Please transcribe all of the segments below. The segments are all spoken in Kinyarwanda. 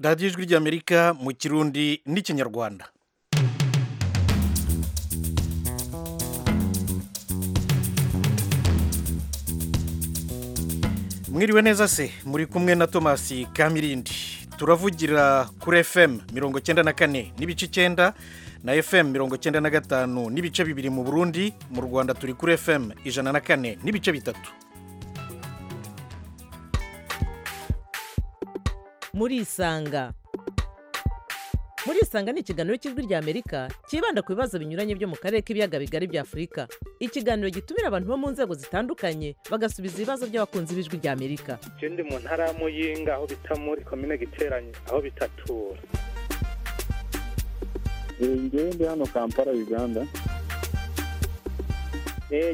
radiyo ijwi ry'amerika mu kirundi n'ikinyarwanda mwiriwe neza se muri kumwe na tomasi kamirindi turavugira kuri fm mirongo icyenda na kane n'ibice icyenda na fm mirongo icyenda na gatanu n'ibice bibiri mu burundi mu rwanda turi kuri fm ijana na kane n'ibice bitatu murisanga murisanga ni ikiganiro cy'ijwi ry'amerika cyibanda ku bibazo binyuranye byo mu karere k'ibiyaga bigari bya afurika ikiganiro gitumira abantu bo mu nzego zitandukanye bagasubiza ibibazo by'abakunzi b'ijwi ry'amerika je ndi mu ntara ya muyinga aho bita muri komine giteranye aho bitatura ngewe ndi hano kampala uganda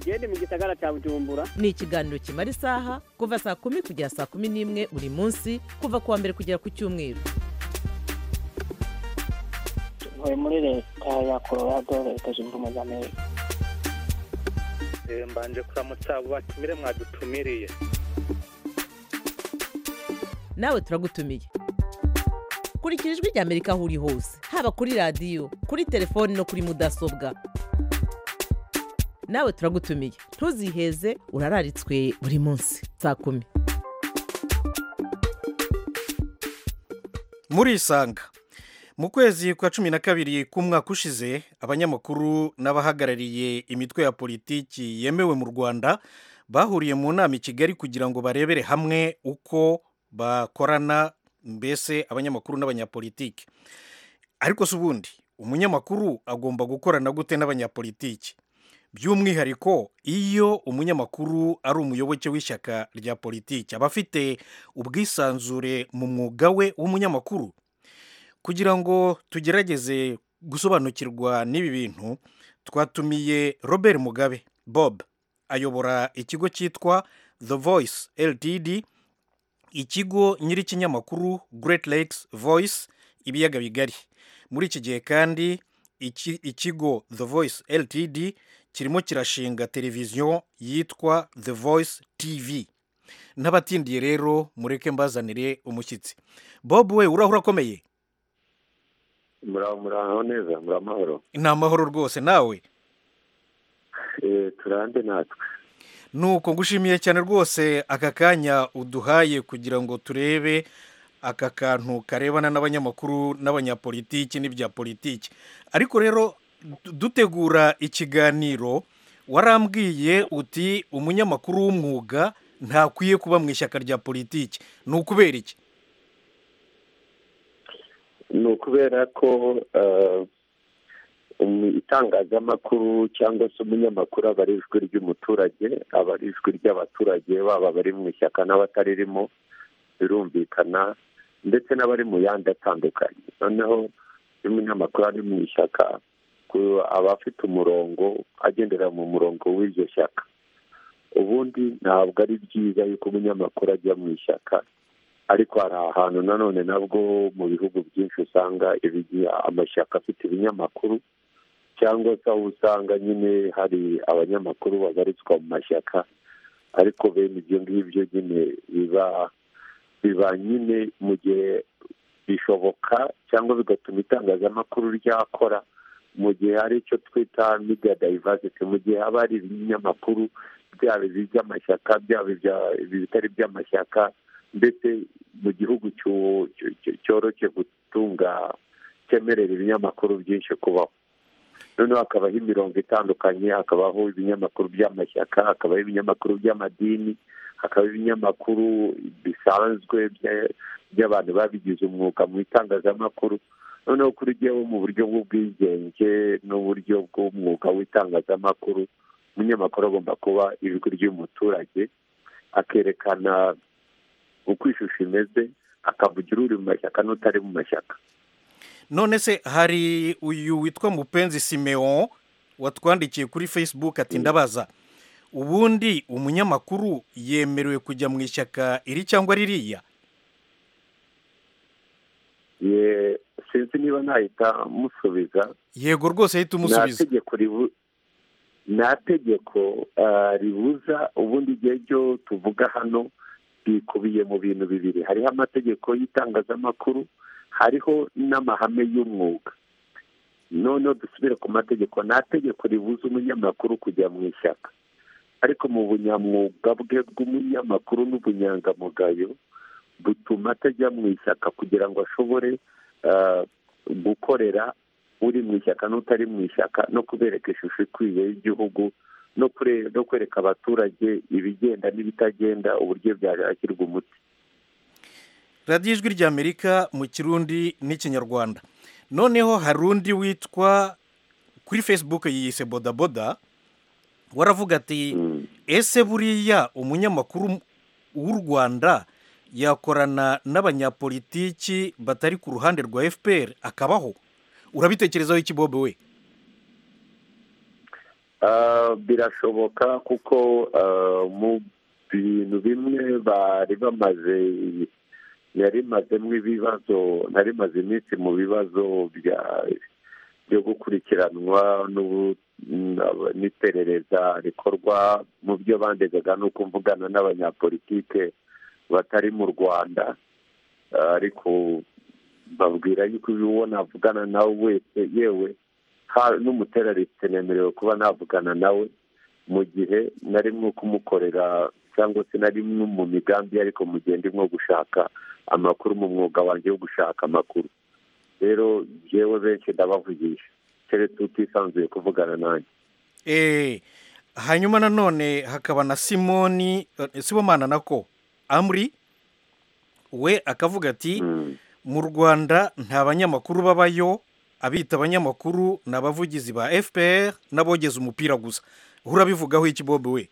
genda mu gisagara cya bujumbura ni ikiganiro kimara isaha kuva saa kumi kugera saa kumi n'imwe buri munsi kuva ku wa mbere kugera ku cyumweru tuvuye muri leta ya colorado leta zunze ubumwe za amerika Eh, mbanje kuramutsa abo batumire mwadutumiriye nawe turagutumiye kurikira ijwi ry'amerika aho uri hose haba kuri radiyo kuri telefoni no kuri mudasobwa nawe turagutumiye ntuziheze urararitswe buri munsi saa kumi murisanga mu kwezi kwa cumi na kabiri k'umwaka ushize abanyamakuru n'abahagarariye imitwe ya politiki yemewe mu rwanda bahuriye mu nama i kigali kugira ngo barebere hamwe uko bakorana mbese abanyamakuru n'abanyapolitiki ariko si ubundi umunyamakuru agomba gukorana gute n'abanyapolitiki by'umwihariko iyo umunyamakuru ari umuyoboke w'ishyaka rya politiki aba afite ubwisanzure mu mwuga we w'umunyamakuru kugira ngo tugerageze gusobanukirwa n'ibi bintu twatumiye robert mugabe bob ayobora ikigo cyitwa the voice ltd ikigo nyir'ikinyamakuru great lakes voice ibiyaga bigari muri iki gihe kandi iki- ikigo the voice ltd kirimo kirashinga televiziyo yitwa the voice tv n'abatindiye rero mureke mbazanire umushyitsi bob we urahura akomeye muraho muraho neza muri amahoro ni amahoro rwose nawe Eh, turande natwe nuko ngushimiye cyane rwose aka kanya uduhaye kugira ngo turebe aka kantu karebana n'abanyamakuru n'abanyapolitiki n'ibya politiki ariko rero du- dutegura ikiganiro warambwiye uti umunyamakuru w'umwuga ntakwiye kuba mu ishyaka rya politiki ni ukubera iki ni ukubera ko eh, umu- itangazamakuru cyangwa se umunyamakuru aba ari ijwi ry'umuturage aba ari ijwi ry'abaturage baba abari mu ishyaka n'abataririmo birumvikana ndetse n'abari mu yandi atandukanye noneho iyo umunyamakuru ari mu ishyaka ku- aba afite umurongo agendera mu murongo w'iryo shyaka ubundi ntabwo ari byiza yuko umunyamakuru ajya mu ishyaka ariko hari ahantu nanone nabwo mu bihugu byinshi usanga ibigira amashyaka afite ibinyamakuru cyangwa se aho usanga nyine hari abanyamakuru babarizwa mu mashyaka ariko bene ibyo ngibyo nyine biba biba nyine mu gihe bishoboka cyangwa bigatuma itangazamakuru ryakora mu gihe hari icyo twita media diversity mu gihe haba hari ibinyamakuru byaba iby'amashyaka byaba ibya- ibitari iby'amashyaka ndetse mu gihugu cyo- cyo- cyo- cyoroshye gutunga cyemerera ibinyamakuru byinshi kubaho noneho hakabaho imirongo itandukanye hakabaho ibinyamakuru by'amashyaka hakabaho ibinyamakuru by'amadini hakaba ibinyamakuru bisanzwe bya- by'abantu babigize umwuga mu itangazamakuru noneho kuri jyewe mu buryo bw'ubwigenge n'uburyo bw'umwuga w'itangazamakuru umunyamakuru agomba kuba ijwi ry'umuturage akerekana uko ishusho imeze akavugira uri mu mashyaka n'utari mu mashyaka none se hari uyu witwa mupenzi simeon watwandikiye kuri facebook ati ndabaza ubundi umunyamakuru yemerewe kujya mu ishyaka iri cyangwa ririya Ye- sinzi niba nahita musubiza yego rwose ahita umusubiza nta tegeko ribu- nta tegeko ah, ribuza ubundi igihe ryo tuvuga hano bikubiye mu bintu bibiri hariho amategeko y'itangazamakuru hariho n'amahame y'umwuga noneho dusubire ku mategeko nta tegeko ribuza umunyamakuru kujya mu ishyaka ariko mu bunyamwuga bwe bw'umunyamakuru n'ubunyangamugayo butuma atajya mu ishyaka kugira ngo ashobore ah, gukorera uri mu ishyaka n'utari mu ishyaka no kubereka ishusho ikwiye y'igihugu no kure- no kwereka abaturage ibigenda n'ibitagenda uburyo byashyirwa umuti radiyo ijwi ry'amerika mu kirundi n'ikinyarwanda noneho hari undi witwa kuri facebook yiyise bodaboda waravuga ati Mm. ese buriya umunyamakuru w'u rwanda yakorana n'abanyapolitiki batari ku ruhande rwa fpr akabaho urabitekerezaho iki bobe we Ah, birashoboka kuko ah, mu bintu bimwe bari bamaze yarimazemo ibibazo narimaze iminsi mu bibazo bya- byo gukurikiranwa n'ubu- n'aba- n'iperereza rikorwa mu byo bandegaga ni uko mvugana n'abanyapolitike batari mu rwanda Ah, ariko babwira yuko uwo navugana nawe wese yewe ha- n'umuterariste nemerewe kuba navugana nawe mu gihe nari mwo kumukorera cyangwa se nari mwo mu migambi ye, ariko mugende mwo gushaka amakuru mu mwuga wanjye wo gushaka amakuru rero yewe benshi ndabavugisha keretse utisanzuye kuvugana nanjye Eh, hanyuma nanone hakaba na simoni eh, sibomana nako amuri we akavuga ati Mm. mu rwanda nta banyamakuru babayo abita abanyamakuru ni abavugizi ba fpr n'abogeza umupira gusa urabivugaho iki bobe we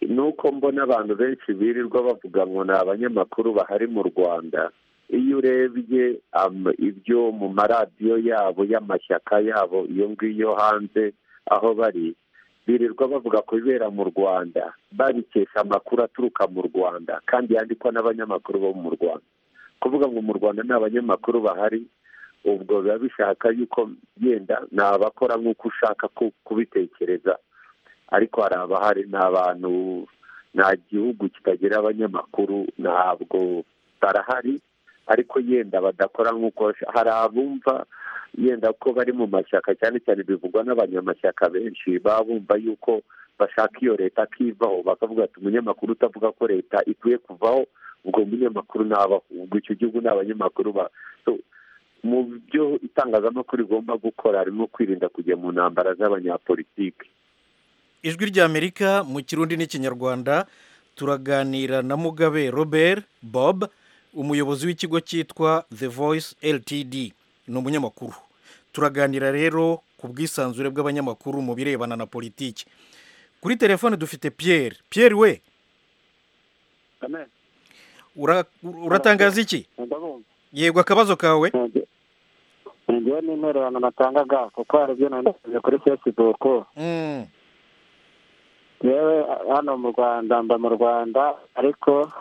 nuko mbona abantu benshi birirwa bavuga ngo ni abanyamakuru bahari mu rwanda iyo urebye am- ibyo mu maradiyo yabo y'amashyaka yabo iyo ngiyo hanze aho bari birirwa bavuga ku bibera mu rwanda babikesha amakuru aturuka mu rwanda kandi yandikwa n'abanyamakuru bo mu rwanda kuvuga ngo mu rwanda ni abanyamakuru bahari ubwo biba bishaka yuko yenda ni abakora nk'uko ushaka ku- kubitekereza ariko hari abahari ni abantu nta gihugu kitagira abanyamakuru ntabwo barahari ariko yenda badakora nk'uko basha- hari abumva yenda ko bari mu mashyaka cyane cyane bivugwa n'abanyamashyaka benshi baba bumva yuko bashaka iyo leta akivaho bakavuga ati umunyamakuru utavuga ko leta ikwiye kuvaho ubwo munyamakuru ntabaho ubwo icyo gihugu ni abanyamakuru ba- So, mu byo itangazamakuru rigomba gukora harimo kwirinda kujya mu ntambara z'abanyapolitiki ijwi ry'amerika mu kirundi n'ikinyarwanda turaganira na mugabe robert bob umuyobozi w'ikigo cyitwa the voice ltd ni umunyamakuru turaganira rero ku bwisanzure bw'abanyamakuru mu birebana na politiki kuri telefone dufite pierre pierre we ura- uratangaza iki ndabumva yego akabazo kawe ngewe n'intererano natangaga kuko hari ibyo nandikije kuri facebook Mm, yewe hano mu rwanda mba mu rwanda ariko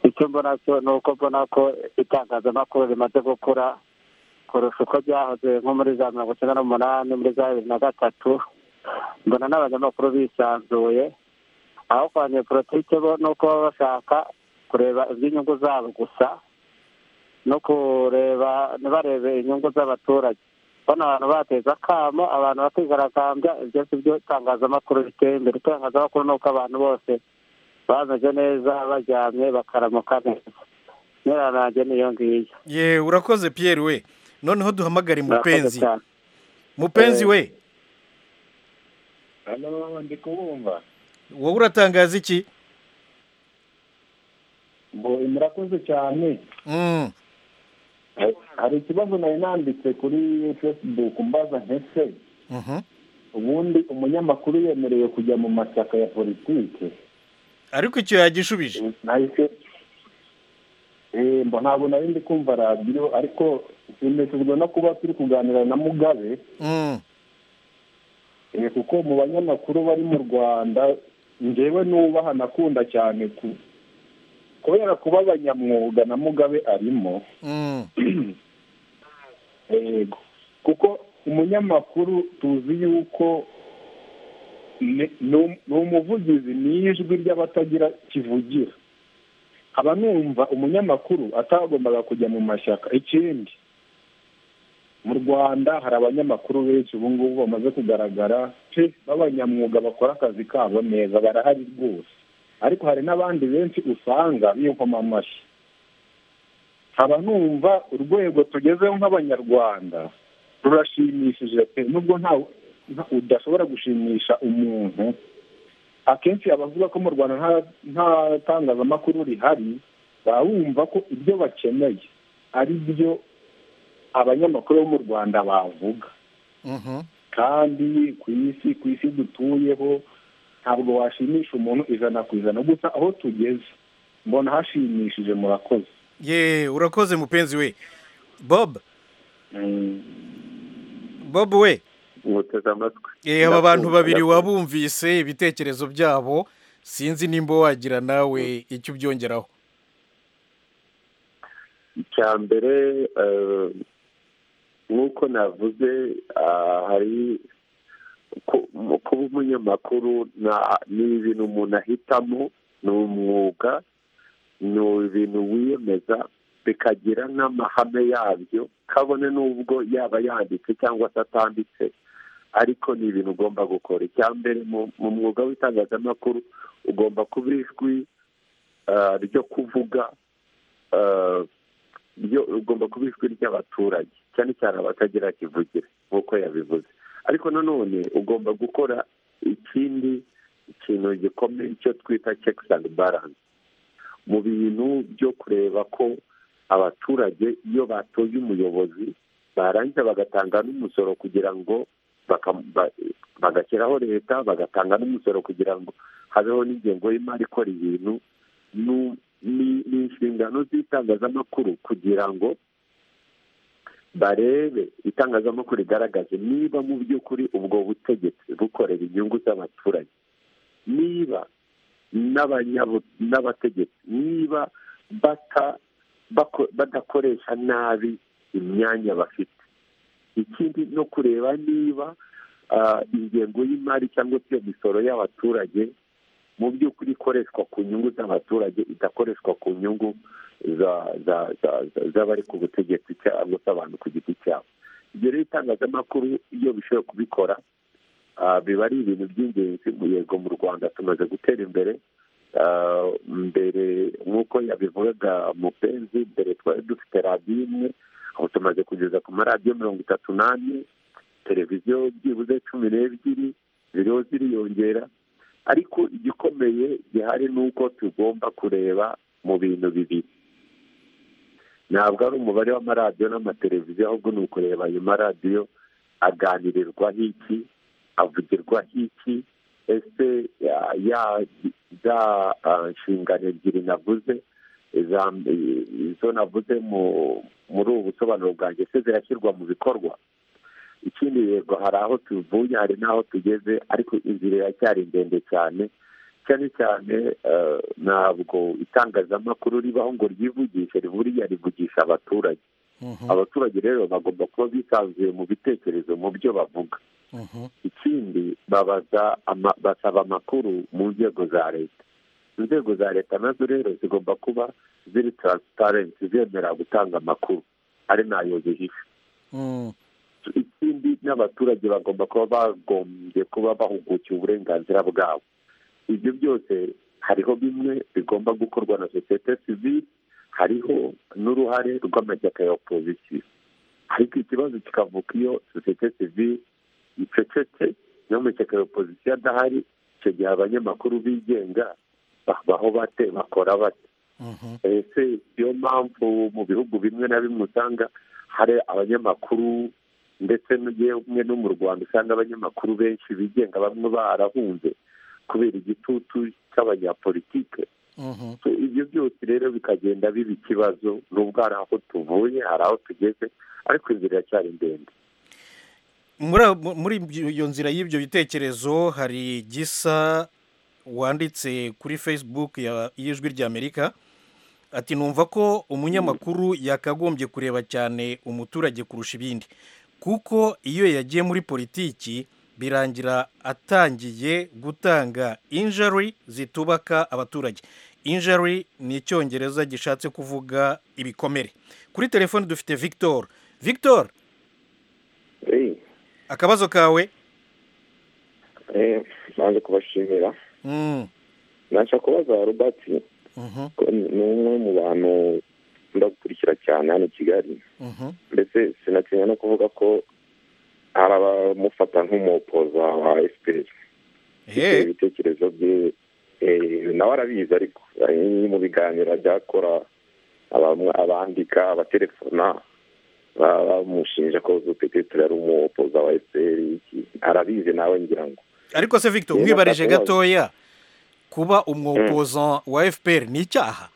icyo mbona cyo ni uko mbona ko itangazamakuru rimaze gukura kurusha uko byahoze nko muri za mirongo icyenda n'umunani muri za bibiri na gatatu mbona n'abanyamakuru bisanzuye aho kwa politiki bo ni uko baba bashaka kureba iby'inyungu zabo gusa no kureba ntibarebe inyungu z'abaturage bano abantu bateze akamo abantu bakigaragambya ibyo si byo itangazamakuru riteye imbere itangazamakuru ni uko abantu bose bameze neza baryamye bakaramuka neza intererano yanjye niyo ngiyo ye urakoze pierre we noneho duhamagare Murakoze mupenzi cyane. mupenzi we hano ndi kubumva wowe uratangaza iki murakoze cyane Mm. hari ikibazo nari nanditse kuri facebook mbaza ntese Mhm. ubundi umunyamakuru yemerewe kujya mu mashyaka ya politiki ariko icyo yagishubije nahise Eh, mba ntabwo nari ndi kumva radiyo ariko nshimishijwe no kuba turi kuganira na mugabe Mm. Eh, kuko mu banyamakuru bari mu rwanda njyewe nubaha nakunda cyane ku- kubera kuba abanyamwuga na mugabe arimo Mm. yego kuko umunyamakuru tuzi yuko ni ni umuvugizi ni ijwi ry'abatagira kivugira abamwumva umunyamakuru atagombaga kujya mu mashyaka ikindi mu rwanda hari abanyamakuru benshi ubu ngubu bamaze kugaragara pe b'abanyamwuga bakora akazi kabo neza barahari rwose ariko hari n'abandi benshi usanga biyukoma amashyi nkaba numva urwego tugezeho nk'abanyarwanda rurashimishije pe nubwo nta udashobora gushimisha umuntu akenshi abavuga ko mu rwanda nta tangazamakuru rihari baba bumva ko ibyo bakeneye ari byo abanyamakuru bo mu rwanda bavuga kandi ku isi ku isi dutuyeho ntabwo washimisha umuntu ijana ku ijana gusa aho tugeze mbona hashimishije murakoze ye urakoze mupenzi we bob bob we umuteze amatwi Eh, aba bantu babiri wabumvise ibitekerezo byabo sinzi nimba wagira nawe icyo ubyongeraho icya mbere eh, nk'uko navuze ah, hari ku- mu- kuba umunyamakuru na- ni ibintu umuntu ahitamo ni umwuga ni ibintu wiyemeza bikagira n'amahame yabyo kabone n'ubwo yaba yanditse cyangwa se atanditse ariko ni ibintu ugomba gukora icya mbere mu- mu mwuga w'itangazamakuru ugomba kuba ijwi ah, ryo kuvuga ah, ryo ugomba kuba ijwi ry'abaturage cyane cyane abatagira kivugire nk'uko yabivuze ariko nanone ugomba gukora ikindi kintu gikomeye icyo twita checks and balance mu bintu byo kureba ko abaturage iyo batoye umuyobozi barangiza bagatanga n'umusoro kugira ngo baka- ba- bagashyiraho leta bagatanga n'umusoro kugira ngo habeho n'ingengo y'imari ikora ibintu nu- ni ni inshingano z'itangazamakuru kugira ngo barebe itangazamakuru rigaragaze niba mu by'ukuri ubwo butegetsi bukorera inyungu z'abaturage niba n'abanyabu- n'abategetsi niba bata- bako- badakoresha nabi imyanya bafite ikindi no kureba niba ah, ingengo y'imari cyangwa se iyo misoro y'abaturage mu by'ukuri ikoreshwa ku nyungu z'abaturage idakoreshwa ku nyungu za- za- za- za- z'abari ku butegetsi cyangwa se abantu ku giti cyabo ibyo rero itangazamakuru iyo bishoboye kubikora ah, biba ari ibintu by'ingenzi mu yego mu rwanda tumaze gutera imbere Ah, mbere nk'uko yabivugaga mupenzi mbere twari dufite radiyo imwe aho tumaze kugeza ku maradiyo mirongo itatu n'ane televiziyo byibuze cumi n'ebyiri ziriho ziriyongera ariko igikomeye gihari ni uko tugomba kureba mu bintu bibiri ntabwo ari umubare w'amaradiyo n'amateleviziyo ahubwo ni ukureba ayo maradiyo aganirirwaho iki avugirwaho iki ese ya- ya- za ah, nshingano ebyiri navuze iza- izo navuze mu- muri ubu busobanuro bwanjye se zirashyirwa mu bikorwa ikindi yego hari aho tuvuye hari n'aho tugeze ariko inzira iracyari ndende cyane cyane cyane eh, ntabwo itangazamakuru ribaho ngo ryivugishe buriya rivugisha abaturage Mhm, abaturage rero bagomba kuba bisanzuye mu bitekerezo mu byo bavuga mhm. ikindi babaza ama- basaba amakuru mu nzego za leta inzego za leta nazo rero zigomba kuba ziri taransiparenti zemera gutanga amakuru ari nayo zihishe Mm, ikindi n'abaturage bagomba kuba bagombye kuba bahugukiwe uburenganzira bwabo ibyo byose hariho bimwe bigomba gukorwa na sosiyete sivile hariho n'uruhare rw'amashyaka ya opozisiyo ariko ikibazo kikavuka iyo sosiyete sivile icecetse n'amashyaka ya opozisiyo adahari icyo gihe abanyamakuru bigenga babaho bate bakora bate mhm. ese niyo mpamvu mu bihugu bimwe na bimwe usanga hari abanyamakuru ndetse n'umwe no mu rwanda usanga abanyamakuru benshi bigenga bamwe barahunze kubera igitutu cy'abanyapolitike Mhm. So, ibyo byose rero bikagenda biba ikibazo nubwo hari aho tuvuye hari aho tugeze ariko inzira iracyari ndende muri abo- muri ibyo- iyo nzira y'ibyo bitekerezo hari gisa wanditse kuri facebook ya- y'ijwi ry'amerika ati numva ko umunyamakuru yakagombye kureba cyane umuturage kurusha ibindi kuko iyo yagiye muri politiki birangira atangiye gutanga injari zitubaka abaturage injari ni icyongereza gishatse kuvuga ibikomere kuri telefone dufite victor victor akabazo kawe nanze kubashimira Mm, nashaka kubaza robert mhm, ko ni umwe mu bantu nkunda gukurikira cyane hano i kigali mhm, mbese sinatinya no kuvuga ko hari abamufata nk'umupoza wa fpr eh, ibitekerezo bye eh, nawe arabizi ariko ari mu biganiro ajya akora abamwa- abandika abatelefona baba bamushinja ko zupeteteri ari umupoza wa fpr iki. arabizi nawe ngira ngo ariko se victor Rero umwibarije akabazo. gatoya kuba umwopoza wa fpr ni icyaha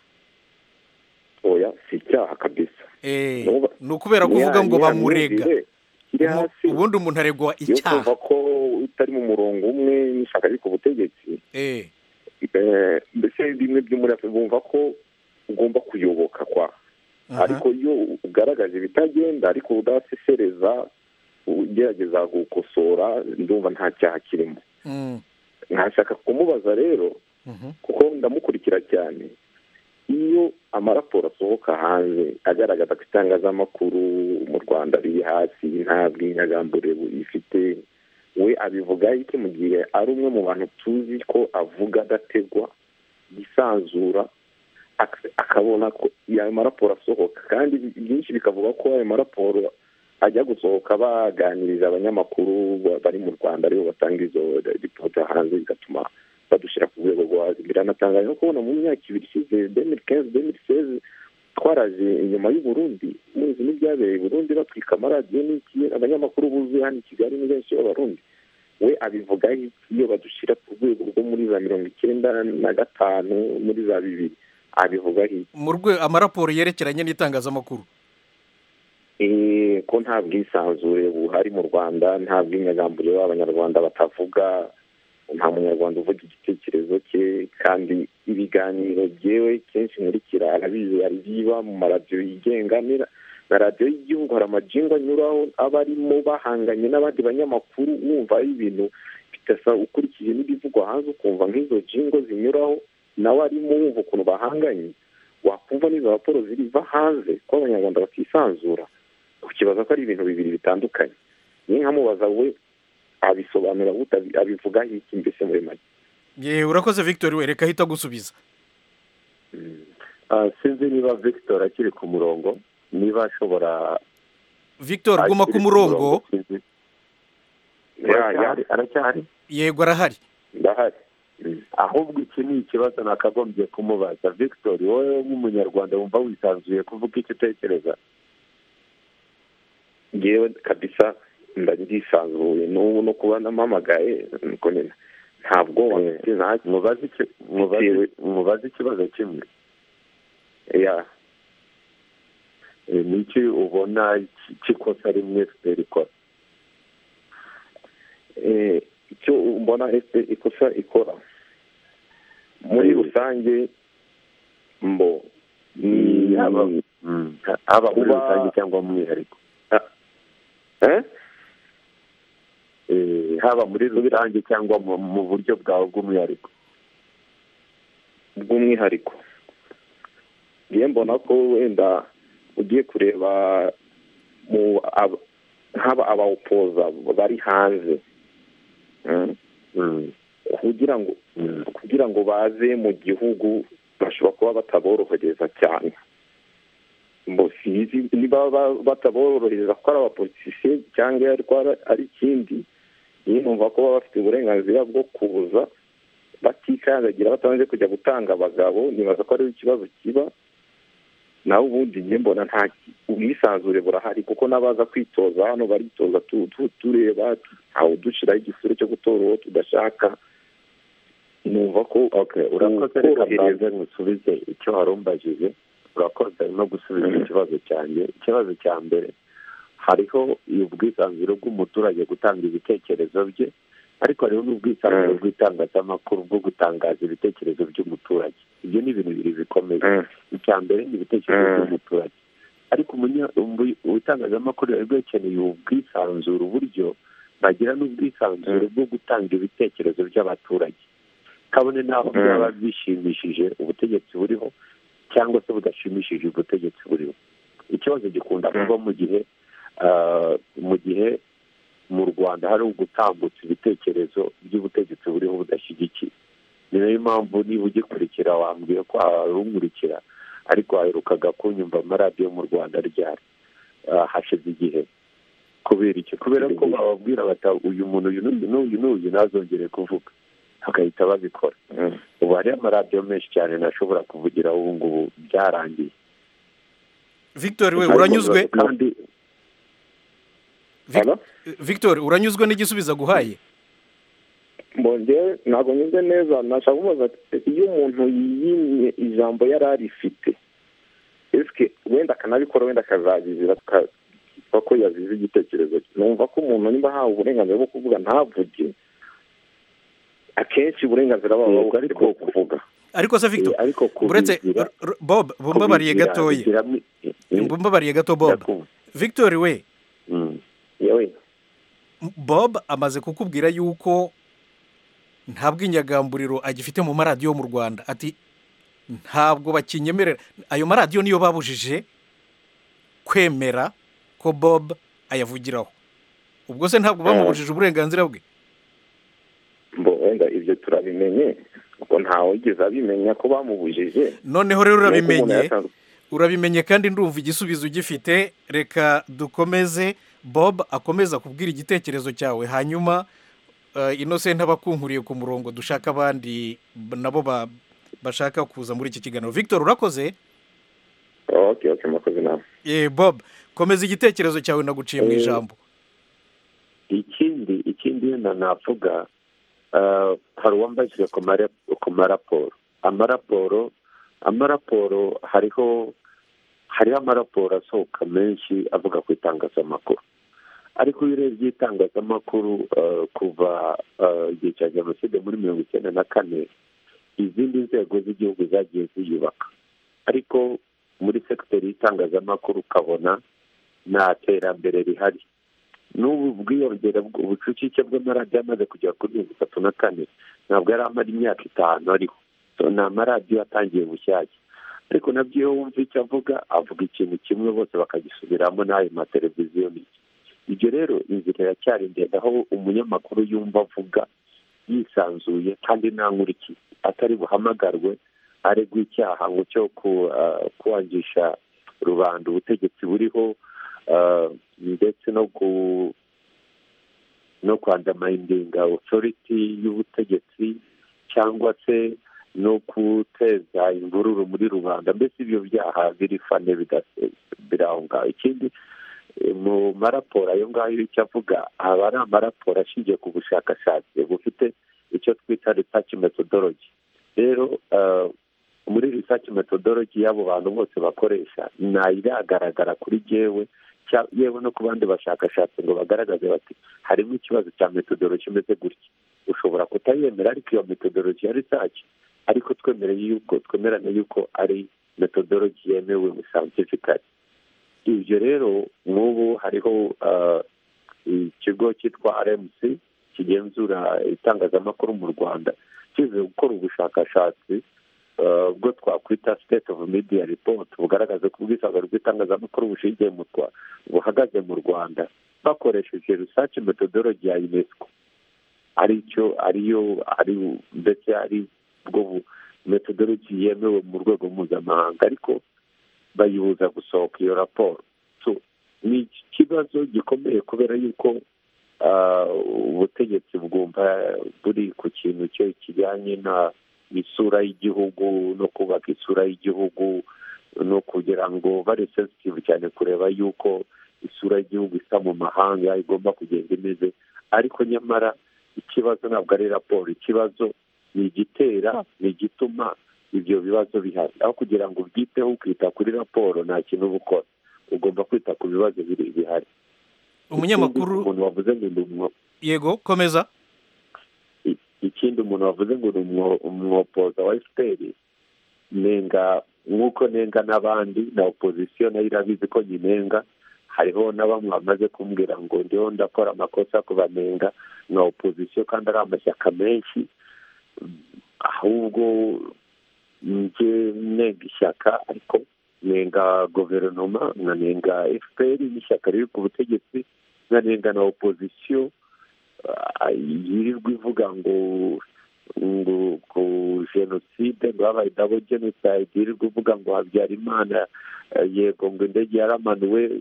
oya si icyaha kabisa Eh, Nuba- ni ukubera kuvuga ngo Niya- niya bamurega myumvire iri Ubu- hasi ubundi umuntu aregwa yo kumva icyaha ko utari mu murongo umwe n'ishaka riri ku butegetsi Eh, eh, mbese bimwe byo muri afurika bumva ko ugomba kuyoboka kwa aha, ariko iyo ugaragaje ibitagenda ariko udasesereza ugerageza gukosora ndumva nta cyaha kirimo mm, nkashaka kumubaza rero mhm, kuko ndamukurikira cyane iyo amaraporo asohoka hanze agaragaza ko itangazamakuru mu rwanda riri hasi nta bwinyagambure ifite we abivuga iki mu gihe ari umwe mu bantu tuzi ko avuga adategwa yisanzura ak- akabona ko ayo maraporo asohoka kandi byinshi bikavuga ko ayo maraporo ajya gusohoka baganiriza abanyamakuru ba- bari mu rwanda aribo batanga izo ripoti hanze bigatuma badushyira ku rwego rwo hasi biranatangaje no kubona mu myaka ibiri ishize demiri kenzi demiri seze twaraje inyuma y'u Burundi muzi n'ibyabereye i burundi batwika amaradiyo n'iki abanyamakuru buzuye hano i kigali ni benshi b'abarundi we abivuga iki iyo badushyira ku rwego rwo muri za mirongo icyenda na gatanu muri za bibiri abivuga iki mu rwe amaraporo yerekeranye n'itangazamakuru Eh, ko nta bwisanzure buhari mu rwanda nta bw'inyagambure b'abanyarwanda batavuga nta munyarwanda uvuga igitekerezo cye kandi ibiganiro byewe kenshi nkurikira arabizi aribiba mu maradiyo yigenga n'ira- na radiyo y'igihugu hari amajingo anyuraho aba arimo bahanganye n'abandi banyamakuru wumva ari ibintu bidasa ukurikije n'ibivugwa hanze ukumva nk'izo jingo zinyuraho nawe arimo wumva ukuntu bahanganye wakumva n'izo raporo ziriva hanze ko abanyarwanda bakisanzura ukibaza ko ari ibintu bibiri bitandukanye niyo nkamubaza we abisobanura gute abi- abivuga iki mbese muri make yewe urakoze victor we reka ahita agusubiza Ah, sinzi niba victor akiri ku murongo niba ashobora victor guma ku akiri murongo sinzi. Ya, ya, Aracyahari- aracyahari yego arahari ndahari ahubwo iki ni ikibazo nakagombye kumubaza victor wowe nk'umunyarwanda wumva wisanzuye kuvuga icyo utekereza ngewe kabisa ndandisanzuye n'ubu no kuba nampamagaye nuko nyine nta bwoba Eh, mfite nta mubaze iki- mubaze- Bitewe- mubaze ikibazo kimwe ya Eh, ni iki ubona ki- kikosa rimwe fpr ikora eh, icyo mbona ese ikosa ikora muri Mm. rusange mbo ni yaba mm, haba muri Kuba- rusange cyangwa mu mwihariko eh? Eh, haba muri rusange cyangwa mu mu buryo bwawe bw'umwihariko bw'umwihariko ngiye mbona ko wenda ugiye kureba mu ab- haba abawupoza bari hanze Mm. Mm, kugira ngo mm. kugira ngo baze mu gihugu bashobora kuba bataborohereza cyane Mbo sinzi niba ba- bataborohereza kuko ari abapolitisiye cyangwa ariko ari- ari ikindi niyo numva ko baba bafite uburenganzira bwo kuza batikandagira batabanje kujya gutanga abagabo nibaza ko ariho ikibazo kiba nawe ubundi njye mbona nta ubwisanzure burahari kuko n'abaza kwitoza hano baritoza tu- tu- tureba ntawudushiraho igisuru cyo gutora uwo tudashaka numva ko okay urakoze reka korohereza. mbanze ngusubize icyo warumbajije urakoze no gusubiza ikibazo cyanjye ikibazo cya mbere hariho ubwisanzure bw'umuturage gutanga ibitekerezo bye ariko hariho n'ubwisanzure Mm. bw'itangazamakuru bwo gutangaza ibitekerezo by'umuturage ibyo ni ibintu bibiri bikomeye Mm. icya mbere ni ibitekerezo Mm. by'umuturage ariko umunya- umbu- itangazamakuru riba rikeneye ubwisanzure uburyo bagira n'ubwisanzure bwo gutanga ibitekerezo by'abaturage kabone n'aho Mm. byaba bishimishije ubutegetsi buriho cyangwa se budashimishije ubutegetsi buriho ikibazo gikunda Mm. kuba mu gihe ah, mu gihe mu rwanda hari gutambutsa ibitekerezo by'ubutegetsi buriho budashyigikiye ni nayo mpamvu niba ugikurikira wambwiye ko warunkurikira ariko waherukaga kunyumva amaradiyo mu rwanda ryari Ah, hashize igihe kubera iki kubera ko bababwira bata uyu muntu uyu n'uyu n'uyu n'uyu ntazongere kuvuga bagahita babikora Mm. ubu hariyo amaradiyo menshi cyane ntashobora kuvugiraho ubu ngubu byarangiye victor we uranyuzwe kandi Vic- Hano? victor uranyuzwe n'igisubizo aguhaye mbongewe ntabwo nyumve neza nashaka kumubaza ati, iyo umuntu yimye ijambo yari arifite esike wenda akanabikora wenda akazabizira tukitwa ko yazize igitekerezo cye numva ko umuntu niba ahawe uburenganzira bwo kuvuga ntavuge akenshi uburenganzira baba Yego, bufite bwo kuvuga ariko se victor eh, ariko uretse kubigira- r- r- bob bumbabariye kubigira- gatoya bigiramo- eh, eh, bumbabariye gato bob ndakumva. victor we Mm. yewe bob amaze kukubwira yuko nta bw'inyagamburiro agifite mu maradiyo yo mu rwanda ati ntabwo bakinyemerera ayo maradiyo niyo babujije kwemera ko bob ayavugiraho ubwo se ntabwo bamubujije uburenganzira bwe mbo wenda ibyo turabimenye ngo ntawe wigeze abimenya ko bamubujije noneho rero Nuko umuntu urabimenye yatanze- urabimenye kandi ndumva igisubizo ugifite reka dukomeze bob akomeza kubwira igitekerezo cyawe hanyuma eh, innocent aba akunkuriye ku murongo dushaka abandi b- nabo ba- bashaka kuza muri iki kiganiro victor urakoze ok ok mwakoze inama Eh, bob komeza igitekerezo cyawe naguciye mu Eh, ijambo ikindi ikindi na navuga eh, hari uwambajije ku mara- ku maraporo amaraporo amaraporo hariho hariho amaraporo asohoka menshi avuga ku itangazamakuru ariko iyo urebye itangazamakuru eh, kuva eh, igihe cya jenoside muri mirongo icyenda na kane izindi nzego z'igihugu zagiye ziyubaka ariko muri sekiteri y'itangazamakuru ukabona nta terambere rihari n'ubu bwiyongere bw- ubucucike bw'amaradiyo amaze kugera kuri mirongo itatu na kane ntabwo yari amara imyaka itanu ariho So, ni amaradiyo atangiye bushyashya ariko nabyo iyo wumva icyo avuga avuga ikintu kimwe bose bakagisubiramo n'ayo mateleviziyo n'iki ibyo rero inzira iracyari ndende aho umunyamakuru yumva avuga yisanzuye kandi nta nkurikiye atari buhamagarwe aregwa icyaha ngo cyo ku- ah, kwangisha rubanda ubutegetsi buriho ah, ndetse no ku no kwandamandinga otoriti y'ubutegetsi cyangwa se no guteza imvururu muri rubanda mbese ibyo byaha birifane bidase- biraho ngaho ikindi eh, mu maraporo ayo ngayo icyo avuga aba ari amaraporo ashingiye ku bushakashatsi bufite icyo twita research methodology rero eh, muri research methodology y'abo bantu bose bakoresha ntayiragaragara kuri jewe cya- yewe no ku bandi bashakashatsi ngo bagaragaze bati harimo ikibazo cya metodology imeze gutya ushobora kutayemera ariko iyo metodology ya research ariko twemereye yuko twemerane yuko ari metodology yemewe scientifically ibyo rero nk'ubu hariho ah, ikigo cyitwa rmc kigenzura itangazamakuru mu rwanda kize gukora ubushakashatsi eh, ubwo twakwita state of media report bugaragaza ko ubwisanzure bw'itangazamakuru bushingiye mu Rwa- buhagaze mu rwanda bakoresheje research methodology ya unesco ari cyo ariyo ari ndetse ari bwo bu- methodology yemewe mu rwego mpuzamahanga ariko bayibuza gusohoka iyo raporo so ni ikibazo gikomeye kubera yuko ah, ubutegetsi bwumva buri ku kintu cyo kijyanye na isura y'igihugu no kubaka isura y'igihugu no kugira ngo bari sensitive cyane kureba yuko isura y'igihugu isa mu mahanga igomba kugenda imeze ariko nyamara ikibazo ntabwo ari raporo ikibazo ni igitera ni igituma ibyo bibazo bihari aho kugira ngo ubyiteho ukita kuri raporo nta kintu uba ukora ugomba kwita ku bibazo biri bihari umunyamakuru Ikindi, umuntu wavuze ngo ni umwo- yego komeza i- ikindi umuntu wavuze ngo ni umwo- umwopoza wa efuperi nenga nk'uko nenga n'abandi na opozisiyo nayo irabizi ko nyinenga hariho na bamwe bamaze kumbwira ngo ndiho ndakora amakosa kubanenga na opozisiyo kandi ari amashyaka menshi ahubwo njye nenga ishyaka ariko nenga guverinoma nkanenga fpr n'ishyaka riri ku butegetsi nkanenga na opozisiyo yirirwa ivuga ngo ngo ku jenoside ngo habaye dabo jenoside yirirwa ivuga ngo habyarimana yego ngo indege yaramanuwe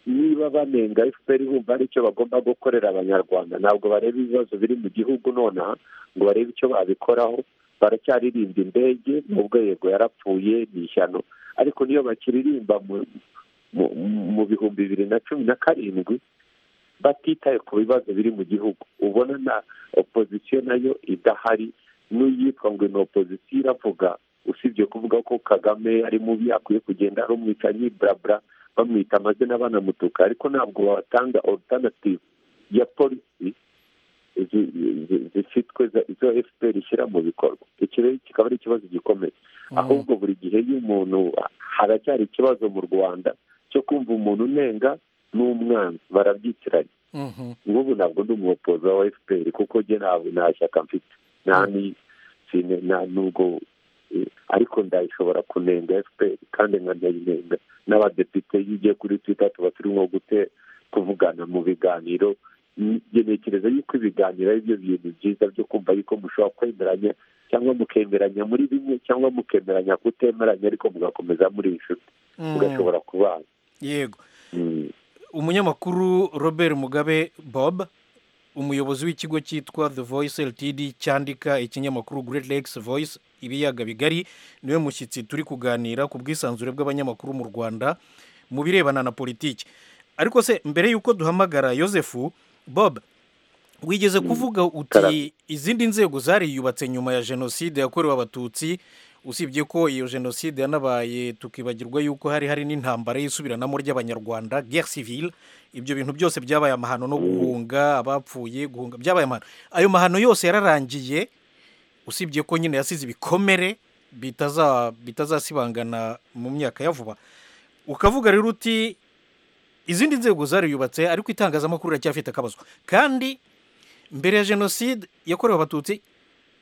niba banenga fpr bumva hari icyo bagomba gukorera abanyarwanda ntabwo bareba ibibazo biri mu gihugu nonaha ngo barebe icyo babikoraho baracyaririmba indege nubwo yego yarapfuye ni ishyano ariko niyo bakiririmba mu bihumbi bibiri na cumi na karindwi batitaye ku bibazo biri mu gihugu ubona na opozisiyo nayo idahari n'uyitwa ngo ni opozisiyo iravuga usibye kuvuga ko kagame ari mubi akwiye kugenda arumwita nyiburabura bamwita amazina banamutuka ariko ntabwo batanga orutanativu ya polisi zifitwe izo efuperi ishyira mu bikorwa iki rero kikaba ari ikibazo gikomeye ahubwo buri gihe iyo umuntu haracyari ikibazo mu rwanda cyo kumva umuntu unenga n'umwanzi barabyitiranye nk'ubu ntabwo ndi umupoza wa efuperi kuko njye ntabwo nta shyaka mfite nta nta nubwo ariko ndayishobora kunenga efuperi kandi nkanayinenga n'abadepite iyo ugiye kuri twita tuba turimo kuvugana mu biganiro ngenekereza yuko ibiganiro ari byo bintu byiza byo kumva yuko mushobora kwemeranya cyangwa mukemeranya muri bimwe cyangwa mukemeranya kutemeranya ariko mugakomeza muri inshuti mugashobora kubana yego umunyamakuru robert mugabe bob umuyobozi w'ikigo cyitwa the voice ltd cyandika ikinyamakuru great lakes voice ibiyaga bigari niwe mushyitsi turi kuganira ku bwisanzure bw'abanyamakuru mu rwanda mu birebana na politiki ariko se mbere y'uko duhamagara yosefu bob wigeze kuvuga uti izindi nzego zariyubatse nyuma ya jenoside yakorewe abatutsi usibye ko iyo jenoside yanabaye tukibagirwa yuko hari hari n'intambara y'isubiranamo ry'abanyarwanda guerre civile ibyo bintu byose byabaye amahano no guhunga abapfuye guhunga byabaye amahano ayo mahano yose yararangiye usibye ko nyine yasize ibikomere bitazasibangana mu myaka ya vuba ukavuga rero uti izindi nzego zariyubatse ariko itangazamakuru iracyafite akabazo kandi mbere ya jenoside yakorewe abatutsi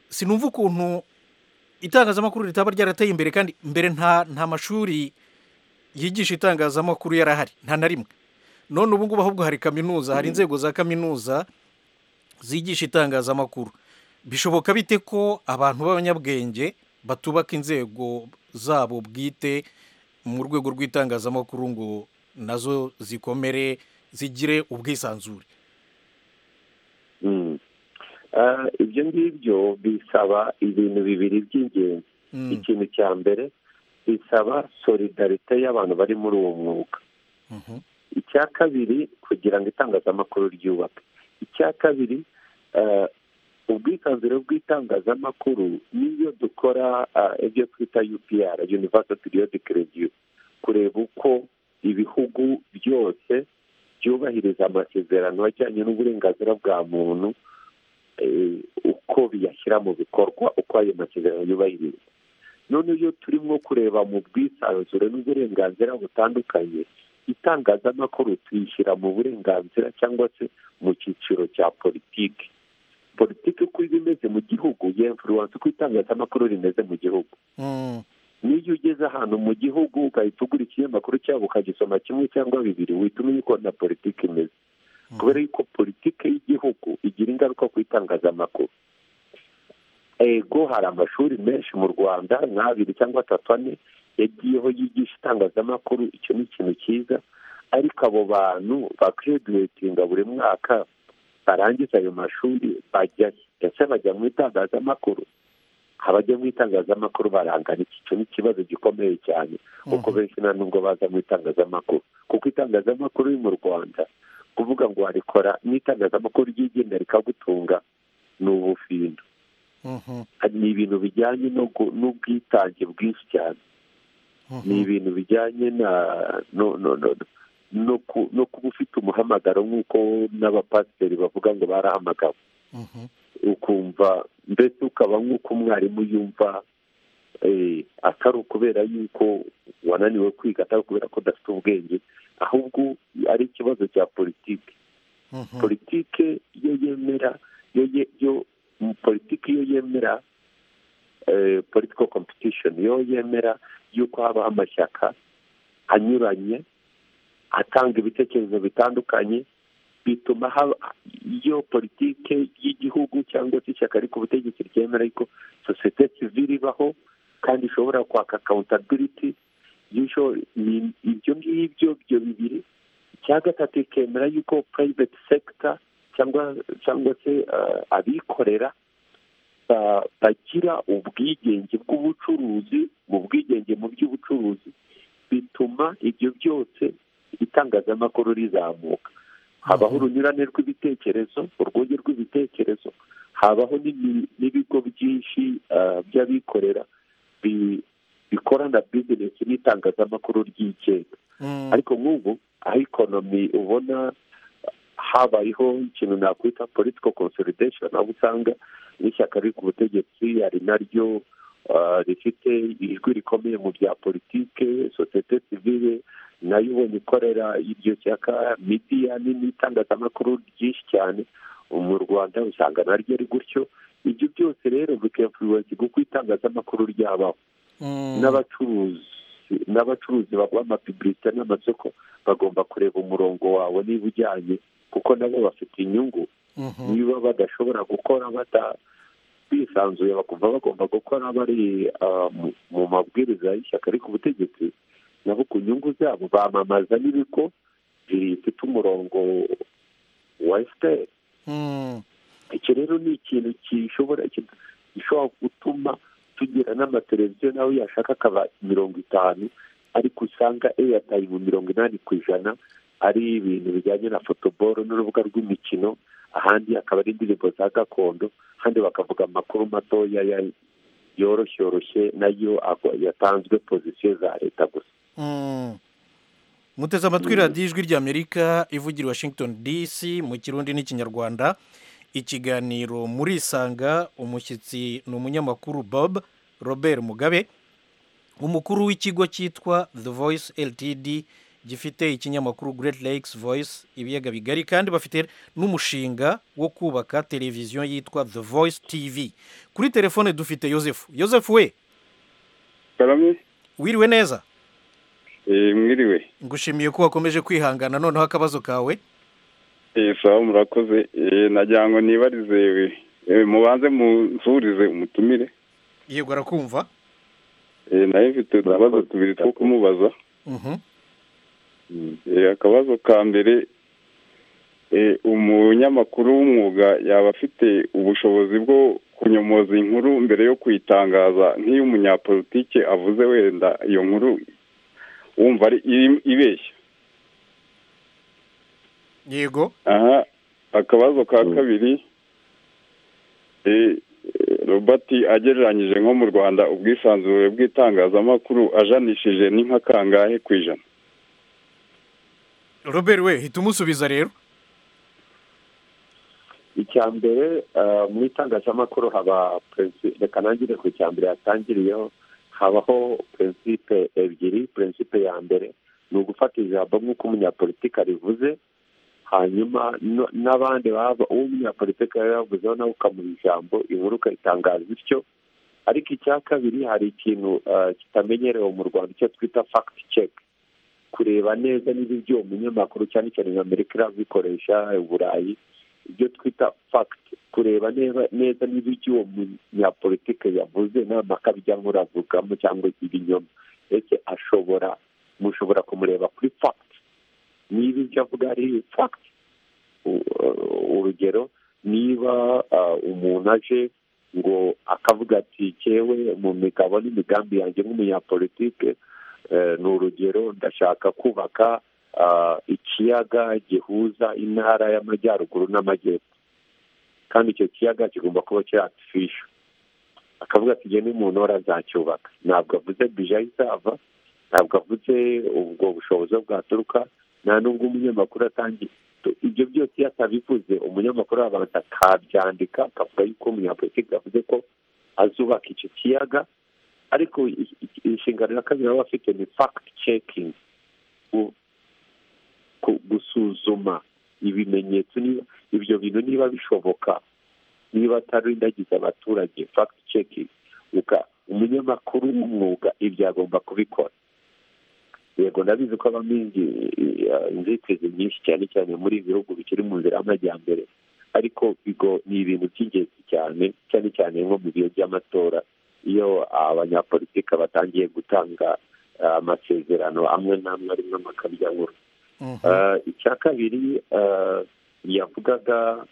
sinumva ukuntu itangazamakuru ritaba ryarateye imbere kandi mbere nta nta mashuri yigisha itangazamakuru yarahari nta na rimwe none ubu ngubu ahubwo hari kaminuza hari inzego za kaminuza zigisha itangazamakuru bishoboka bite ko abantu b'abanyabwenge batubaka inzego zabo bwite mu rwego rw'itangazamakuru ngo nazo zikomere zigire ubwisanzure ibyo ngibyo bisaba ibintu bibiri by'ingenzi ikintu cya mbere bisaba solidarite y'abantu bari muri uwo mwuga icya kabiri kugira ngo itangazamakuru ryubake icya kabiri ubwisanzure bw'itangazamakuru niyo dukora ibyo twita upr universal periodic review kureba uko ibihugu byose byubahiriza amasezerano ajyanye n'uburenganzira bwa muntu uko biyashyira mu bikorwa uko ayo masezerano yubahiriza none iyo turimo kureba mu bwisanzure n'uburenganzira butandukanye itangazamakuru tuyishyira mu burenganzira cyangwa se mu cyiciro cya politiki politiki uko iba imeze mu gihugu yemfuruwanse uko itangazamakuru rimeze mu gihugu n'iyo ugeze ahantu mu gihugu ugahita ugura ikinyamakuru cyabo ukagisoma kimwe cyangwa bibiri uhita umenya uko na politiki imeze kubera yuko politiki y'igihugu igira ingaruka ku itangazamakuru ego hari amashuri menshi mu rwanda nk'abiri cyangwa atatu ane yagiyeho yigisha itangazamakuru icyo ni ikintu cyiza ariko abo bantu bakeduwetinga buri mwaka barangiza ayo mashuri bajyayo ndetse bajya mu itangazamakuru abajya mu itangazamakuru barangana icyo ni ikibazo gikomeye cyane kuko benshi nta nubwo baza mu itangazamakuru kuko itangazamakuru iri mu rwanda kuvuga ngo warikora n'itangazamakuru ryigenga rikagutunga ni ubufindo ni ibintu bijyanye n'ubwitange bwinshi cyane ni ibintu bijyanye no kuba ufite umuhamagaro nk'uko n'abapasiteri bavuga ngo barahamagawe ukumva mbese ukaba nk'uko umwarimu yumva atari ukubera yuko wananiwe kwiga atari ukubera ko udafite ubwenge ahubwo ari ikibazo cya politiki Mhm. politike iyo yemera iyo ye- yo politiki iyo yemera eh, political competition iyo yemera yuko habaho amashyaka anyuranye atanga ibitekerezo bitandukanye bituma haba iyo politike y'igihugu cyangwa se ishyaka ariko ubutegetsi ryemera yuko sosiyete sivile ibaho kandi ishobora kwaka accountability y'isho- ni- ibyo ngibyo ibyo bibiri icya gatatu ikemera yuko private sector cyangwa cyangwa se eh, abikorera ba- bagira ubwigenge bw'ubucuruzi mu bwigenge mu by'ubucuruzi bituma ibyo byose itangazamakuru rizamuka habaho urunyurane rw'ibitekerezo urwunge rw'ibitekerezo habaho n'imi- n'ibigo byinshi eh, by'abikorera bi- bikorana bizinesi n'itangazamakuru ryigenga Mm. ariko nk'ubu aho ikonomi ubona habayeho ikintu nakwita political consolidation aho usanga n'ishyaka riri ku butegetsi ari naryo ah, rifite ijwi rikomeye mu bya politike sosiyete sivile nayo ubonye ikorera iryo shyaka midiya nini itangazamakuru ryinshi cyane mu rwanda usanga naryo ari gutyo ibyo byose rero bikemfuruwensi kuko itangazamakuru ryabaho Mm. n'abacuruzi n'abacuruzi bakora amapibirite n'amasoko bagomba kureba umurongo wawe niba ujyanye kuko nabo bafite inyungu Mhm. niba badashobora gukora bata bisanzuye bakumva bagomba gukora bari ah, mu- mu mabwiriza y'ishyaka ariko ubutegetsi nabo ku nyungu zabo bamamaza n'ibigo bifite umurongo wa efuperi Mm. iki rero ni ikintu gishobora gishobora gutuma tugira n'amateleviziyo nawe yashaka akaba mirongo itanu ariko usanga eyatayimu mirongo inani ku ijana ari ibintu bijyanye na futuboro n'urubuga rw'imikino ahandi akaba ari indirimbo za gakondo kandi bakavuga amakuru matoya ya- yoroshye yoroshye nayo agwa- yatanzwe pozisiyo za leta gusa Mm. muteze amatwi radiyo ijwi ry'amerika ivugira i washington dc mu kirundi n'ikinyarwanda ikiganiro murisanga umushyitsi ni umunyamakuru bob robert mugabe umukuru w'ikigo cyitwa the voice ltd gifite ikinyamakuru great lakes voice ibiyaga bigari kandi bafite n'umushinga wo kubaka televiziyo yitwa the voice tv kuri telefone dufite yosefu yosefu we karame wiriwe neza eh, mwiriwe ngushimiye ko wakomeje kwihangana noneho akabazo kawe Eh, sawa murakoze Eh, nagira ngo nibarize eh, mubanze munsurize umutumire yego arakumva Eh, nayo mfite utubazo tubiri two kumubaza Mhm. Eh, akabazo ka mbere eh, umunyamakuru w'umwuga yaba afite ubushobozi bwo kunyomoza inkuru mbere yo kuyitangaza nk'iyo umunyapolitike avuze wenda iyo nkuru wumva ari iri- ibeshya yego aha akabazo ka kabiri eh, eh, robert agereranyije nko mu rwanda ubwisanzure bw'itangazamakuru ajanishije ni nka kangahe ku ijana robert we hita umusubiza rero icya mbere eh, mu itangazamakuru haba prinsi- reka nangire ku cya mbere yatangiriyeho habaho prinsipe ebyiri prinsipe ya mbere ni ugufata ijambo nk'uko umunyapolitike rivuze hanyuma no- n'abandi baba uwo umunyapolitike yari yavuzeho nawe ukamuha ijambo inkuru ukayitangaza bityo ariko icya kabiri hari ikintu eh, kitamenyerewe mu rwanda icyo twita fact check kureba neza niba ibyo umunyamakuru cyane cyane nka amerika irabikoresha uburayi ibyo twita fact kureba neza neza niba ibyo uwo munyapolitike yavuze nta mpaka bijya nkuravugamo cyangwa ibinyoma ese ashobora mushobora kumureba kuri fact niba ibyo avuga ari fact u- uh, urugero niba uh, umuntu aje ngo akavuga ati cyewe mu migabo n'imigambi yanjye nk'umunyapolitike eh, ni urugero ndashaka kubaka ah, ikiyaga gihuza intara y'amajyaruguru n'amajyepfo kandi icyo kiyaga kigomba kuba kiri artificial akavuga ati ngende mu ntore azacyubaka ntabwo avuze bije ayizava ntabwo avuze ubwo bushobozi aho bwaturuka nta n'ubwo umunyamakuru atangiye Tu- ibyo byose iyo atabivuze umunyamakuru abanza akabyandika akavuga yuko umunyapolitiki avuze ko azubaka icyo kiyaga ariko inshingano ya kabiri baba bafite ni fagiti cekingi gusuzuma ibimenyetso niba ibyo bintu niba bishoboka niba atarindagiza abaturage fagiti cekingi umunyamakuru w'umwuga ibyo agomba kubikora yego ndabizi ko habamo inzitizi nyinshi cyane cyane muri ibi bihugu bikiri mu nzira y'amajyambere ariko ni ibintu by'ingenzi cyane cyane cyane nko mu bihe by'amatora iyo abanyapolitiki batangiye gutanga amasezerano amwe n'amwe arimo amakabyankuru icya kabiri yavugaga